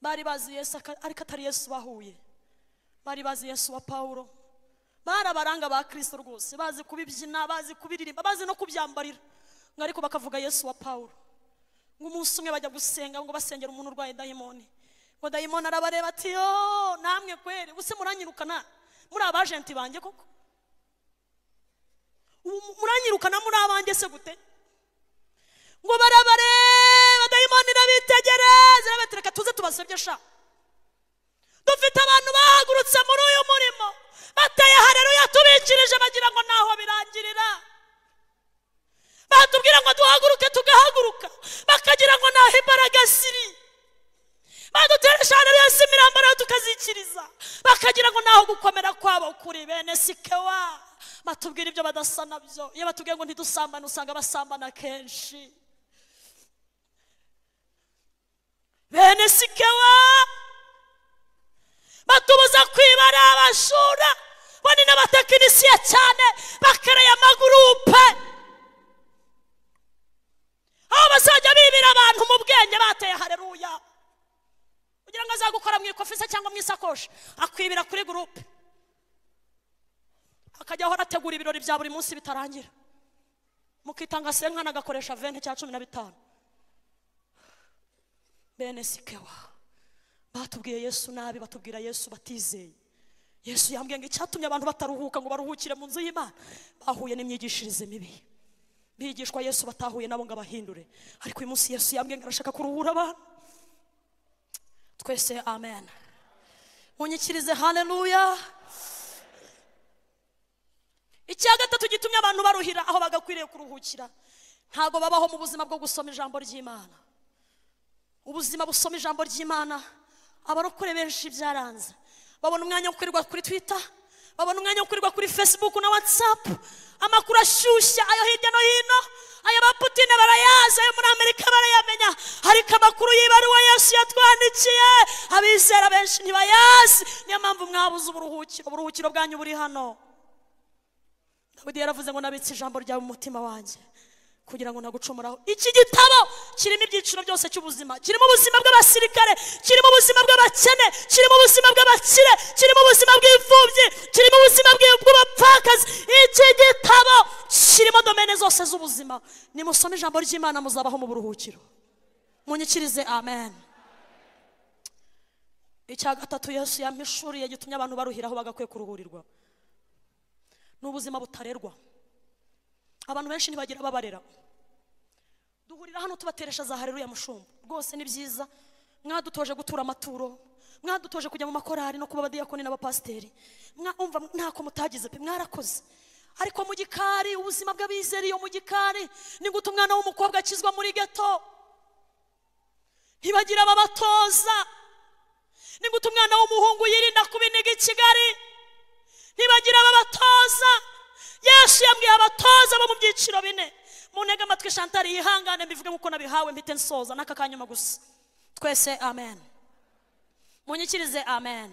bari bazi yesu aka- ariko atari yesu bahuye bari bazi yesu wa pawulo bari abaranga ba kirisito rwose bazi kubibyina bazi kubiririmba bazi no kubyambarira ngo ariko bakavuga yesu wa pawulo ngo umunsi umwe bajya gusenga ngo basengera umuntu urwaye dayimoni ngo dayimoni arabareba ati yo namwe kweri ubuse muranyirukana muri abajenti banjye koko ubu muranyirukana muri abanjye se gute ngo barabareba dayimoni irabitegereza irabati reka tuze tubasebye sha dufite abantu bahagurutse muri uyu murimo bateye hareruya tubikirije bagira ngo ntaho birangirira batubwira ngo duhaguruke tugahaguruka bakagira ngo ntaho imbaraga ziri baduteresha hareruya si imirambararo tukazikiriza bakagira ngo ntaho gukomera kwabo kuri bene sikewa batubwira ibyo badasa nabyo iyo batubwiye ngo ntidusambane usanga basambana kenshi bene sikewa batubuza kwibara abashura bo ni n'abatekinisiye cyane bakereye amagurupe aho bazajya bibira abantu mu bwenge bateye hareruya kugira ngo azagukora mu ikofisa cyangwa mu isakoshi akwibira kuri gurupe akajya ahora ategura ibirori bya buri munsi bitarangira mukitanga senkana agakoresha venti cya cumi na bitanu bene sikewa batubwiye yesu nabi batubwira yesu batizeye yesu yambwiye ngo icyatumye abantu bataruhuka ngo baruhukire mu nzu y'imana bahuye n'imyigishirize mibi bigishwa yesu batahuye nabo ngo abahindure ariko uyu munsi yesu yambwiye ngo arashaka kuruhura abantu twese amen munyikirize haleluya icya gatatu gitumye abantu baruhira aho bagakwiriye kuruhukira ntabwo babaho mu buzima bwo gusoma ijambo ry'imana ubuzima busoma ijambo ry'imana abarokore benshi byaranze babona umwanya wo kwirirwa kuri twita babona umwanya wo kwirirwa kuri facebook na whatsapp amakuru ashyushya ayo hirya no hino aya ba putine barayazi ayo muri amerika barayamenya ariko amakuru y'ibaruwa yesu yatwandikiye abizera benshi ntibayazi niyo mpamvu mwabuze uburuhukiro uburuhukiro bwanyu buri hano dawidi yaravuze ngo nabitse ijambo ryawe mu mutima wanjye kugira ngo ntagucomoraho iki gitabo kirimo ibyiciro byose cy'ubuzima kirimo ubuzima bw'abasirikare kirimo ubuzima bw'abakene kirimo ubuzima bw'abakire kirimo ubuzima bw'imfubyi kirimo ubuzima bw'i- bw'abapfakazi iki gitabo kirimo domene zose z'ubuzima nimusome ijambo ry'imana muzabaho mu buruhukiro munyikirize amen icya gatatu yesu yampishuriye gitumye abantu baruhiraho bagakwiye kuruhurirwa ni ubuzima butarerwa abantu benshi ntibagira ababarera duhurira hano tubateresha za hareruya mushumba rwose ni byiza mwadutoje gutura amaturo mwadutoje kujya mu makorari no kuba abadiyakoni n'abapasiteri mwumva ntako mutagize pe mwarakoze ariko mu gikari ubuzima bw'abizera iyo mu gikari ni gute umwana w'umukobwa akizwa muri geto ntibagira ababatoza ni gute umwana w'umuhungu yirinda kubiniga i kigali ntibagira ababatoza yesu yabwiye abatoza bo mu byiciro bine muntege amatwi shantari yihangane mbivuge nk'uko nabihawe mpite nsoza n'aka kanyuma gusa twese amen munyikirize amen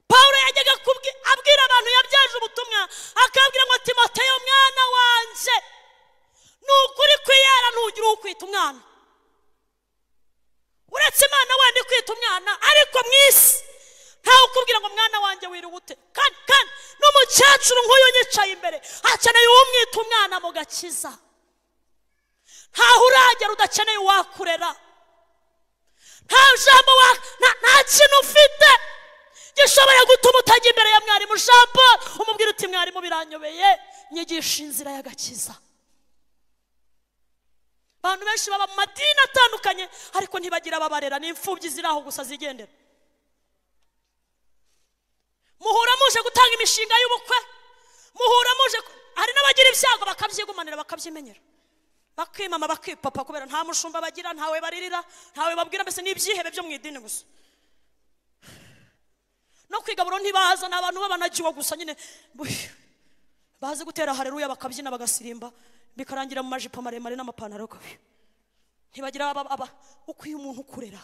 pawulo yajyaga kubwi- abwira abantu yabyaje ubutumwa akabwira ngo timoteyo mwana wanjye ni ukuri kwiyara ntugire ukwita umwana uretse imana wenda ikwita umwana ariko mu isi ntawe ukubwira ngo mwana wanjye wiriwe ute kandi kandi n'umukecuru nk'uyu unyicaye imbere akeneye uwumwita umwana mu gakiza ntaho uragera udakeneye uwakurera nta jambo wa nta nta kintu ufite gishobora gutuma utajya imbere ya mwarimu jean paul umubwira uti mwarimu biranyobeye nyigisha inzira y'agakiza abantu benshi baba mu madini atandukanye ariko ntibagira ababarera ni imfubyi ziri aho gusa zigendera muhura muje gutanga imishinga y'ubukwe muhura muje ku- hari n'abagira ibyago bakabyigumanira bakabyimenyera bakimama bakipapa kubera nta mushumba bagira ntawe baririra ntawe babwira mbese ni ibyihebe byo mu idini gusa no kwigaburo ntibaza ni abantu babanagiwe gusa nyine buh. bazi gutera hareruya bakabyina bagasirimba bikarangira mu majipo maremare n'amapantaro kabi ntibagira aba aba ukwiye umuntu ukurera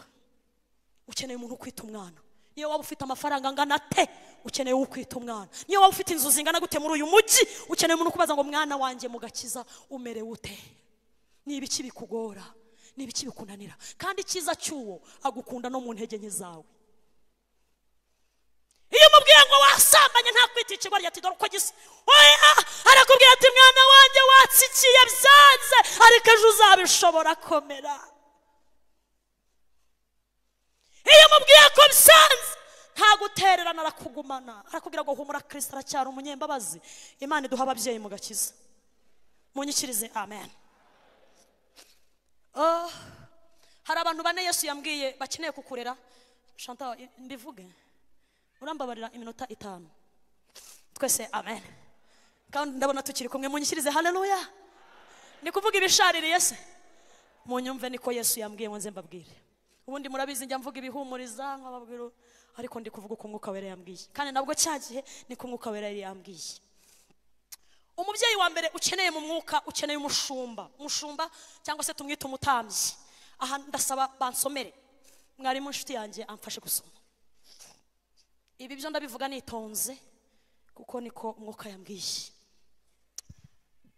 ukeneye umuntu ukwita umwana niyo waba ufite amafaranga angana ate ukeneye ukwita umwana niyo waba ufite inzu zingana gute muri uyu mujyi ukeneye umuntu ukubaza ngo mwana wanjye mugakiza umerewe ute ni ibiki bikugora ni ibiki bikunanira kandi icyiza cy'uwo agukunda no mu ntege nke zawe iyo umubwiye ngo wasambanye nta kwita ikigo rya tidoro uko gisa oya arakubwira ati mwana wanjye watsikiye byanze ariko ejo uzabishobora komera iyo umubwiye ko byanze nta gutererana arakugumana arakubwira ngo humura kirisita aracyari umunyembabazi imana iduha ababyeyi mu gakiza munyikirize amen Oh, hari abantu bane yesu yambwiye bakeneye kukurera shanta mbivuge urambabarira iminota itanu twese amen kandi ndabona tukiri kumwe munyishyirize haleluya ni kuvuga ibishaririye se munyumve niko yesu yambwiye ngo nze mbabwire ubundi murabizi njya mvuga ibihumuriza nkababwira ariko ndi kuvuga uko umwuka wera yambwiye kandi nabwo cya gihe niko umwuka wera yari yambwiye umubyeyi wa mbere ukeneye mu mwuka ukeneye umushumba umushumba cyangwa se tumwite umutambyi aha ndasaba bansomere mwarimu inshuti yanjye amfashe gusoma ibi byo ndabivuga nitonze kuko niko umwuka yambwiye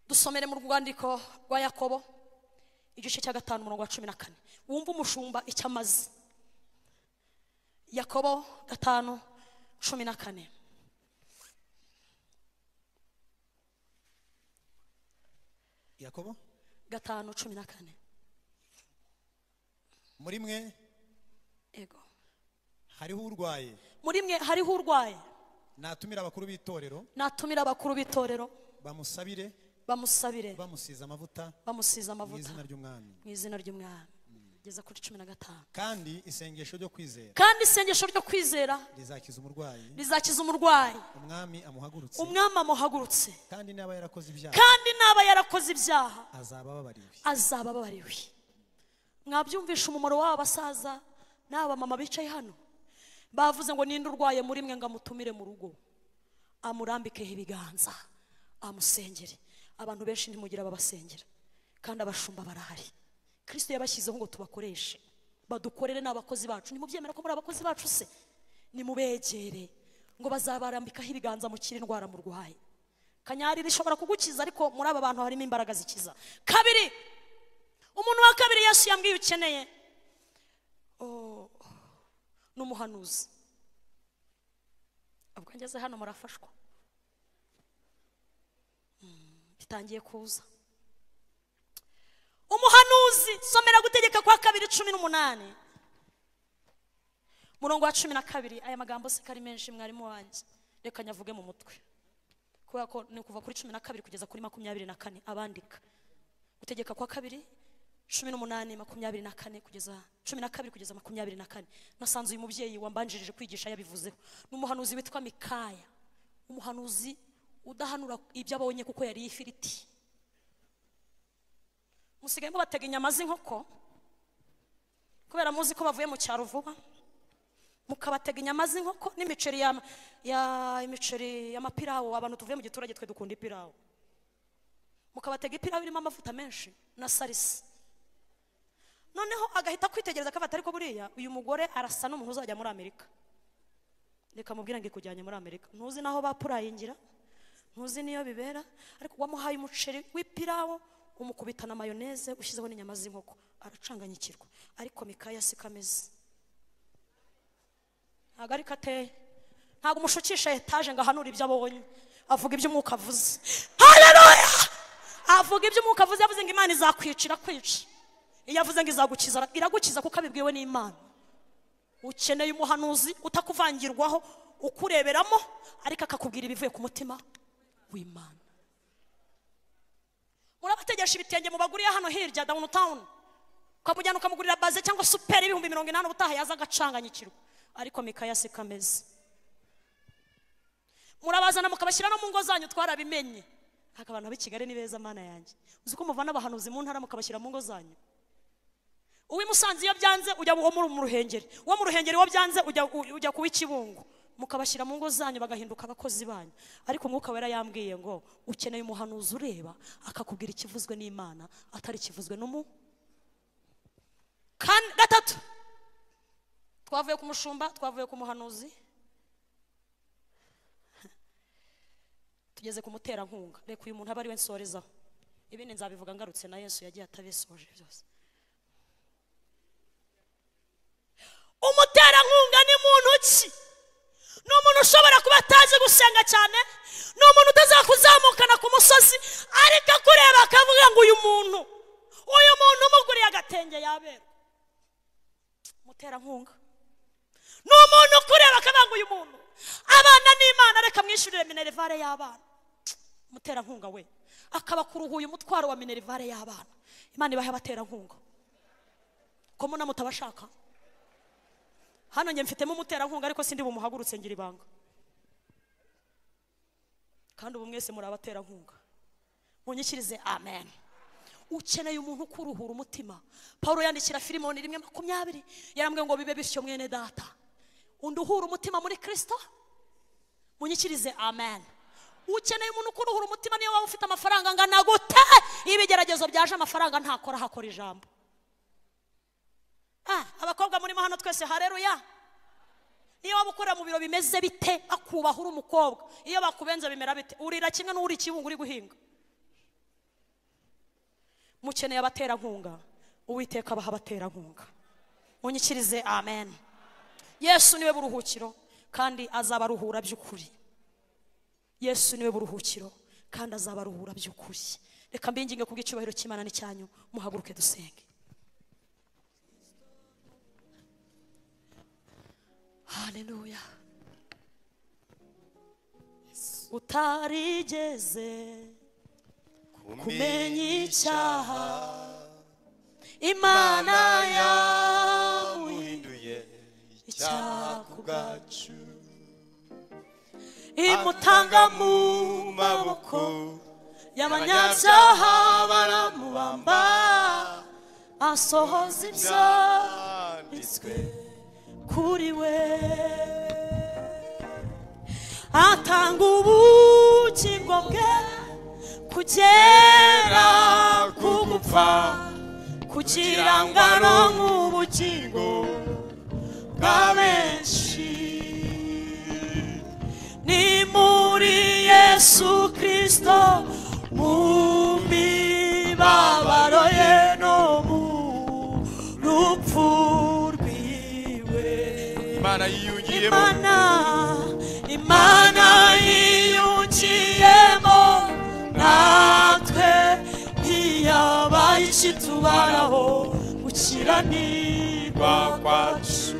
dusomere mu rwandiko rwa yakobo igice cya gatanu umurongo wa cumi na kane wumve umushumba icyo amaze yakobo gatanu cumi na kane yakobo gatanu cumi na kane muri mwe yego hariho urwaye muri mwe hariho urwaye natumira abakuru b'itorero natumira abakuru b'itorero bamusabire bamusabire bamusize amavuta bamusize mu amavuta izina ry'umwami mu izina ry'umwami kugeza kuri cumi na gatanu kandi isengesho ryo kwizera kandi isengesho ryo kwizera rizakiza umurwayi rizakiza umurwayi umwami amuhagurutse umwami amuhagurutse kandi niba yarakoze ibyaha kandi naba yarakoze ibyaha azaba ababariwe azaba ababariwe mwabyumvisha umumaro w'aba basaza n'aba mama bicaye hano bavuze ngo ninde urwaye muri mwe ngo amutumire mu rugo amurambikeho ibiganza amusengere abantu benshi ntimugira ababasengera kandi abashumba barahari kirisito yabashyizeho ngo tubakoreshe badukorere n'abakozi bacu ntimubyemera ko muri abakozi bacu se nimubegere ngo bazabarambikaho ibiganza mukire indwara murwaye kanyari rishobora kugukiza ariko muri aba bantu harimo imbaraga zikiza kabiri umuntu wa kabiri yesu yambwiye ukeneye Oh, ni umuhanuzi ubwo ngeze hano murafashwa Mm, bitangiye kuza umuhanuzi somera gutegeka kwa kabiri cumi n'umunani murongo wa cumi na kabiri aya magambo se ko ari menshi mwarimu wanjye reka nyavuge mu mutwe kubera ko ni kuva kuri cumi na kabiri kugeza kuri makumyabiri na kane abandika gutegeka kwa kabiri cumi n'umunani makumyabiri na kane kugeza cumi na kabiri kugeza makumyabiri na kane nasanze uyu mubyeyi wambanjirije kwigisha yabivuzeho ni umuhanuzi witwa mikaya umuhanuzi udahanura ibyo abonye kuko yariye ifiriti musigaye mubatega inyama z'inkoko kubera muzi ko bavuye mu cyaro vuba mukabatega inyama z'inkoko n'imiceri ya, ya imiceri y'amapirawo abantu tuvuye mu giturage twe dukunda ipirawo mukabatega ipirawo irimo amavuta menshi na salisa noneho agahita kwitegereza akabata ariko buriya uyu mugore arasa n'umuntu uzajya muri amerika reka mubwire ngo ikujyanye muri amerika ntuzi n'aho bapurayingira ntuzi n'iyo bibera ariko wamuhaye umuceri w'ipirawo umukubita na mayoneze ushyizeho n'inyama z'inkoko aracanganyikirwa ariko mikaya si kameze ntabwo ariko ateye ntabwo umushukisha etaje ngo ahanure ibyo abonye avuga ibyo umwuka avuze haleluya avuga ibyo umwuka avuze yavuze ngo imana izakwicira kwica iyo avuze ngo izagukiza ara- iragukiza kuko abibwiwe n'imana ukeneye umuhanuzi utakuvangirwaho ukureberamo ariko akakubwira ibivuye ku mutima w'imana murabategesha ibitenge mubaguriye hano hirya downtown ukamujyana ukamugurira baze cyangwa superi ibihumbi mirongo inani ubutaha yaza agacanganyikirwa ariko mikaya si kameze murabazana mukabashyira no mu ngo zanyu twarabimenye ariko abantu b'i kigali ni beza mana yanjye uzi ko muvana abahanuzi mu ntara mukabashyira mu ngo zanyu uw'i musanze iyo byanze ujya uwo muri mu ruhengeri uwo mu ruhengeri iyo byanze ujya u- ujya kuba ikibungo mukabashyira mu ngo zanyu bagahinduka abakozi banyu ariko umwuka wera yambwiye ngo ukeneye umuhanuzi ureba akakubwira ikivuzwe n'imana atari ikivuzwe n'umu Kane- gatatu twavuye ku mushumba twavuye ku muhanuzi tugeze ku muterankunga reka uyu muntu abe ari we nsorezaho ibindi nzabivuga ngarutse na yesu yagiye atabisoje byose umuterankunga ni muntu ki ni umuntu ushobora kuba atazi gusenga cyane ni umuntu utazakuzamukana ku musozi ariko akureba akavuga ngo uyu muntu uyu muntu umuguriye agatenge yabera umuterankunga ni umuntu ukureba akabanga uyu muntu abana n'imana reka mwishyurire minerivare y'abana umuterankunga we akabakuruhuye umutwaro wa minerivare y'abana imana ibahe abaterankunga ko muna mutabashaka hano njye mfitemo umuterankunga ariko sindi bumuhagurutse ngira ibanga kandi ubu mwese muri abaterankunga munyikirize amen ukeneye umuntu ukuruhura umutima paul yandikira filimoni rimwe makumyabiri yarambwiye ngo bibe bityo mwene data undi uhura umutima muri kristo munyikirize amen ukeneye umuntu ukuruhura umutima niyo waba ufite amafaranga angana gute iyo ibigeragezo byaje amafaranga ntakora hakora ijambo Ah, abakobwa murimo hano twese hareruya iyo waba ukorera mu biro bimeze bite akubaha uri umukobwa iyo bakubenze bimera bite urira kimwe n'uri ikibungo uri guhinga mukeneye abaterankunga uwiteka abaha abaterankunga munyikirize amen yesu niwe buruhukiro kandi azabaruhura by'ukuri yesu niwe buruhukiro kandi azabaruhura by'ukuri reka mbinginge ku bw'icyubahiro cy'imana n'icyanyu muhaguruke dusenge haleluya utarigeze kumenya icyaha imana yawe uhinduye icyaha icyaha ku ku bwacu imutanga mu maboko y'abanyabyaha baramubamba asohoza ibyanditswe kuri we atanga ubugingo bwe kugera ku gupfa kugira ngo aronke ubugingo bwa benshi ni muri yesu kristo kristo mu mibabaro ye no mu rupfu rwiwe imana yiyungiyemo imana imana yiyungiyemo natwe ntiyabaye ikitubaraho gukiranirwa kwacu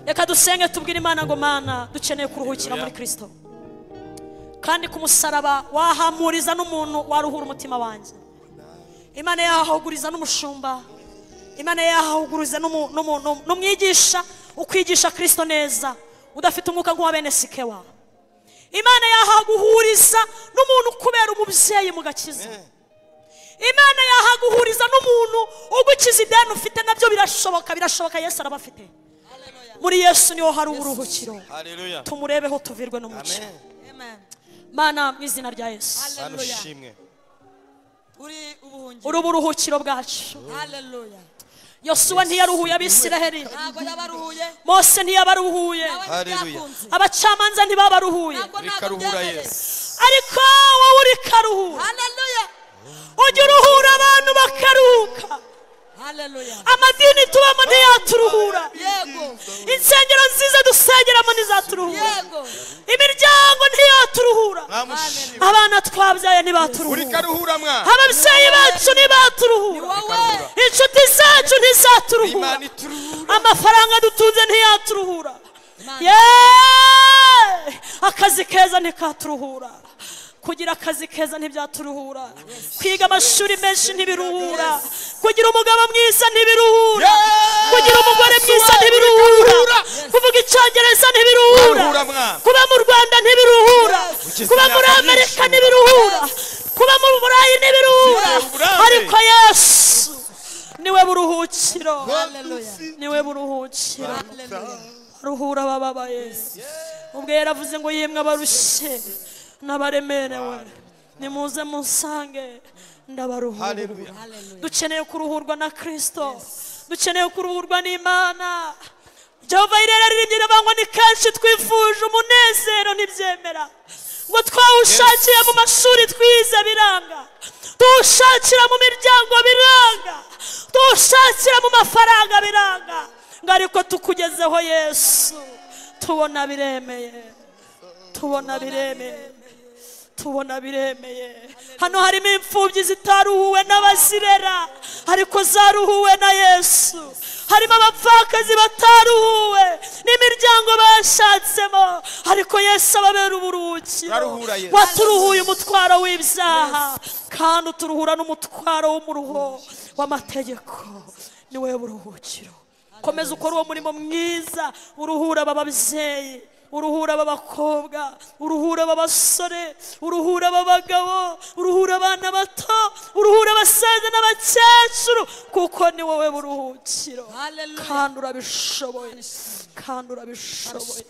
reka dusenge tubwire imana ngo mana dukeneye kuruhukira muri kristo kandi ku musaraba wahamuriza n'umuntu waruhura umutima wanjye imana yahahuguriza n'umushumba imana yahahuguriza n'umu- n'umu- n'umu- n'umwigisha ukwigisha kristo neza udafite umwuka nk'uwa bene sikewa imana yahaguhuriza n'umuntu kubera umubyeyi mugakiza imana yahaguhuriza n'umuntu ugukiza ideni ufite nabyo birashoboka birashoboka yesu araba afite muri yesu niho hari uburuhukiro haleluya tumurebeho tuvirwe n'umuco amen Amen. mana mu izina rya yesu mana Haleluya. ushimwe Uri ubuhungiro. uri uburuhukiro bwacu Hallelujah. yosuwa ntiyaruhuye abisiraheli Ntabwo yabaruhuye. mose ntiyabaruhuye Nawe Hallelujah. ntibyakunze. abacamanza ntibabaruhuye Ntabwo Reka ntabwo ruhura byemereye. Yesu. ariko wowe uri karuhuye Hallelujah. ujya uruhura abantu bakaruhuka Hallelujah. amadini tubamo ntiyaturuhura Yego. insengero nziza dusengeramo ntizaturuhura Yego. imiryango ntiyaturuhura mwamushimwe abana twabyaye uri ntibaturuhura karuhura mwa ababyeyi bacu Ni ntibaturuhura wowe. inshuti zacu ntizaturuhura imana ituruhura amafaranga dutunze ntiyaturuhura Imana. Yeee! akazi keza ntikaturuhura kugira akazi keza ntibyaturuhura kwiga amashuri menshi ntibiruhura kugira umugabo mwiza ntibiruhura Yes! kugira umugore mwiza Wowe ntikaruhura. ntibiruhura kuvuga icyongereza ntibiruhura Ntibiruhura mwana. kuba mu rwanda ntibiruhura Ukize kuba imyaka muri myinshi. amerika ntibiruhura kuba mu burayi ntibiruhura Ukize uburambe. ariko yesu niwe buruhukiro Hallelujah. niwe buruhukira Hallelujah. ruhura abababaye ubwo yaravuze ngo yemwe abarushye n'abaremerewe nimuze munsange ndabaruhura haleluya Hallelujah. dukeneye kuruhurwa na kristo dukeneye kuruhurwa n'imana jehova irera riribye riravangwa ni kenshi twifuje umunezero ntibyemera ngo twawushakire mu mashuri twize biranga tuwushakira mu miryango biranga tuwushakira mu mafaranga biranga ngo ariko tukugezeho yesu tubona biremeye tubona biremeye tubona biremeye hano harimo imfubyi zitaruhuwe n'abazirera ariko zaruhuwe na yesu harimo abapfakazi bataruhuwe n'imiryango bashatsemo ariko yesu ababera uburuhukiro Araruhura Yesu. waturuhuye umutwaro w'ibyaha kandi uturuhura n'umutwaro w'umuruho w'amategeko niwe buruhukiro komeza ukora uwo murimo mwiza uruhura ababyeyi uruhura ab'abakobwa uruhura ab'abasore uruhura ab'abagabo uruhura abana bato uruhura abasaza n'abakecuru kuko ni wowe buruhukiro Hallelujah. kandi urabishoboye kandi urabishoboye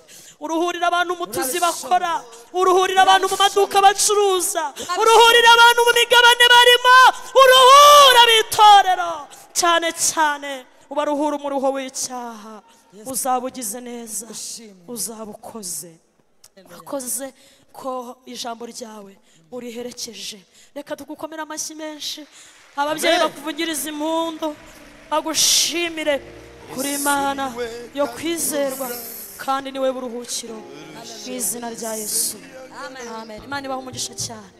uruhurira abantu mu tuzi bakora uruhurira abantu mu maduka bacuruza uruhurira abantu mu migabane barimo uruhura b'itorero cyane cyane ubaruhura umuruho w'icyaha uzaba ugize neza uzaba ukoze wakoze ko ijambo ryawe uriherekeje reka tugukomere amashyi menshi ababyeyi bakuvugiriza impundu bagushimire kuri mana yo kwizerwa kandi niwe buruhukiro mu izina rya yesu amen imana ibaha umugisha cyane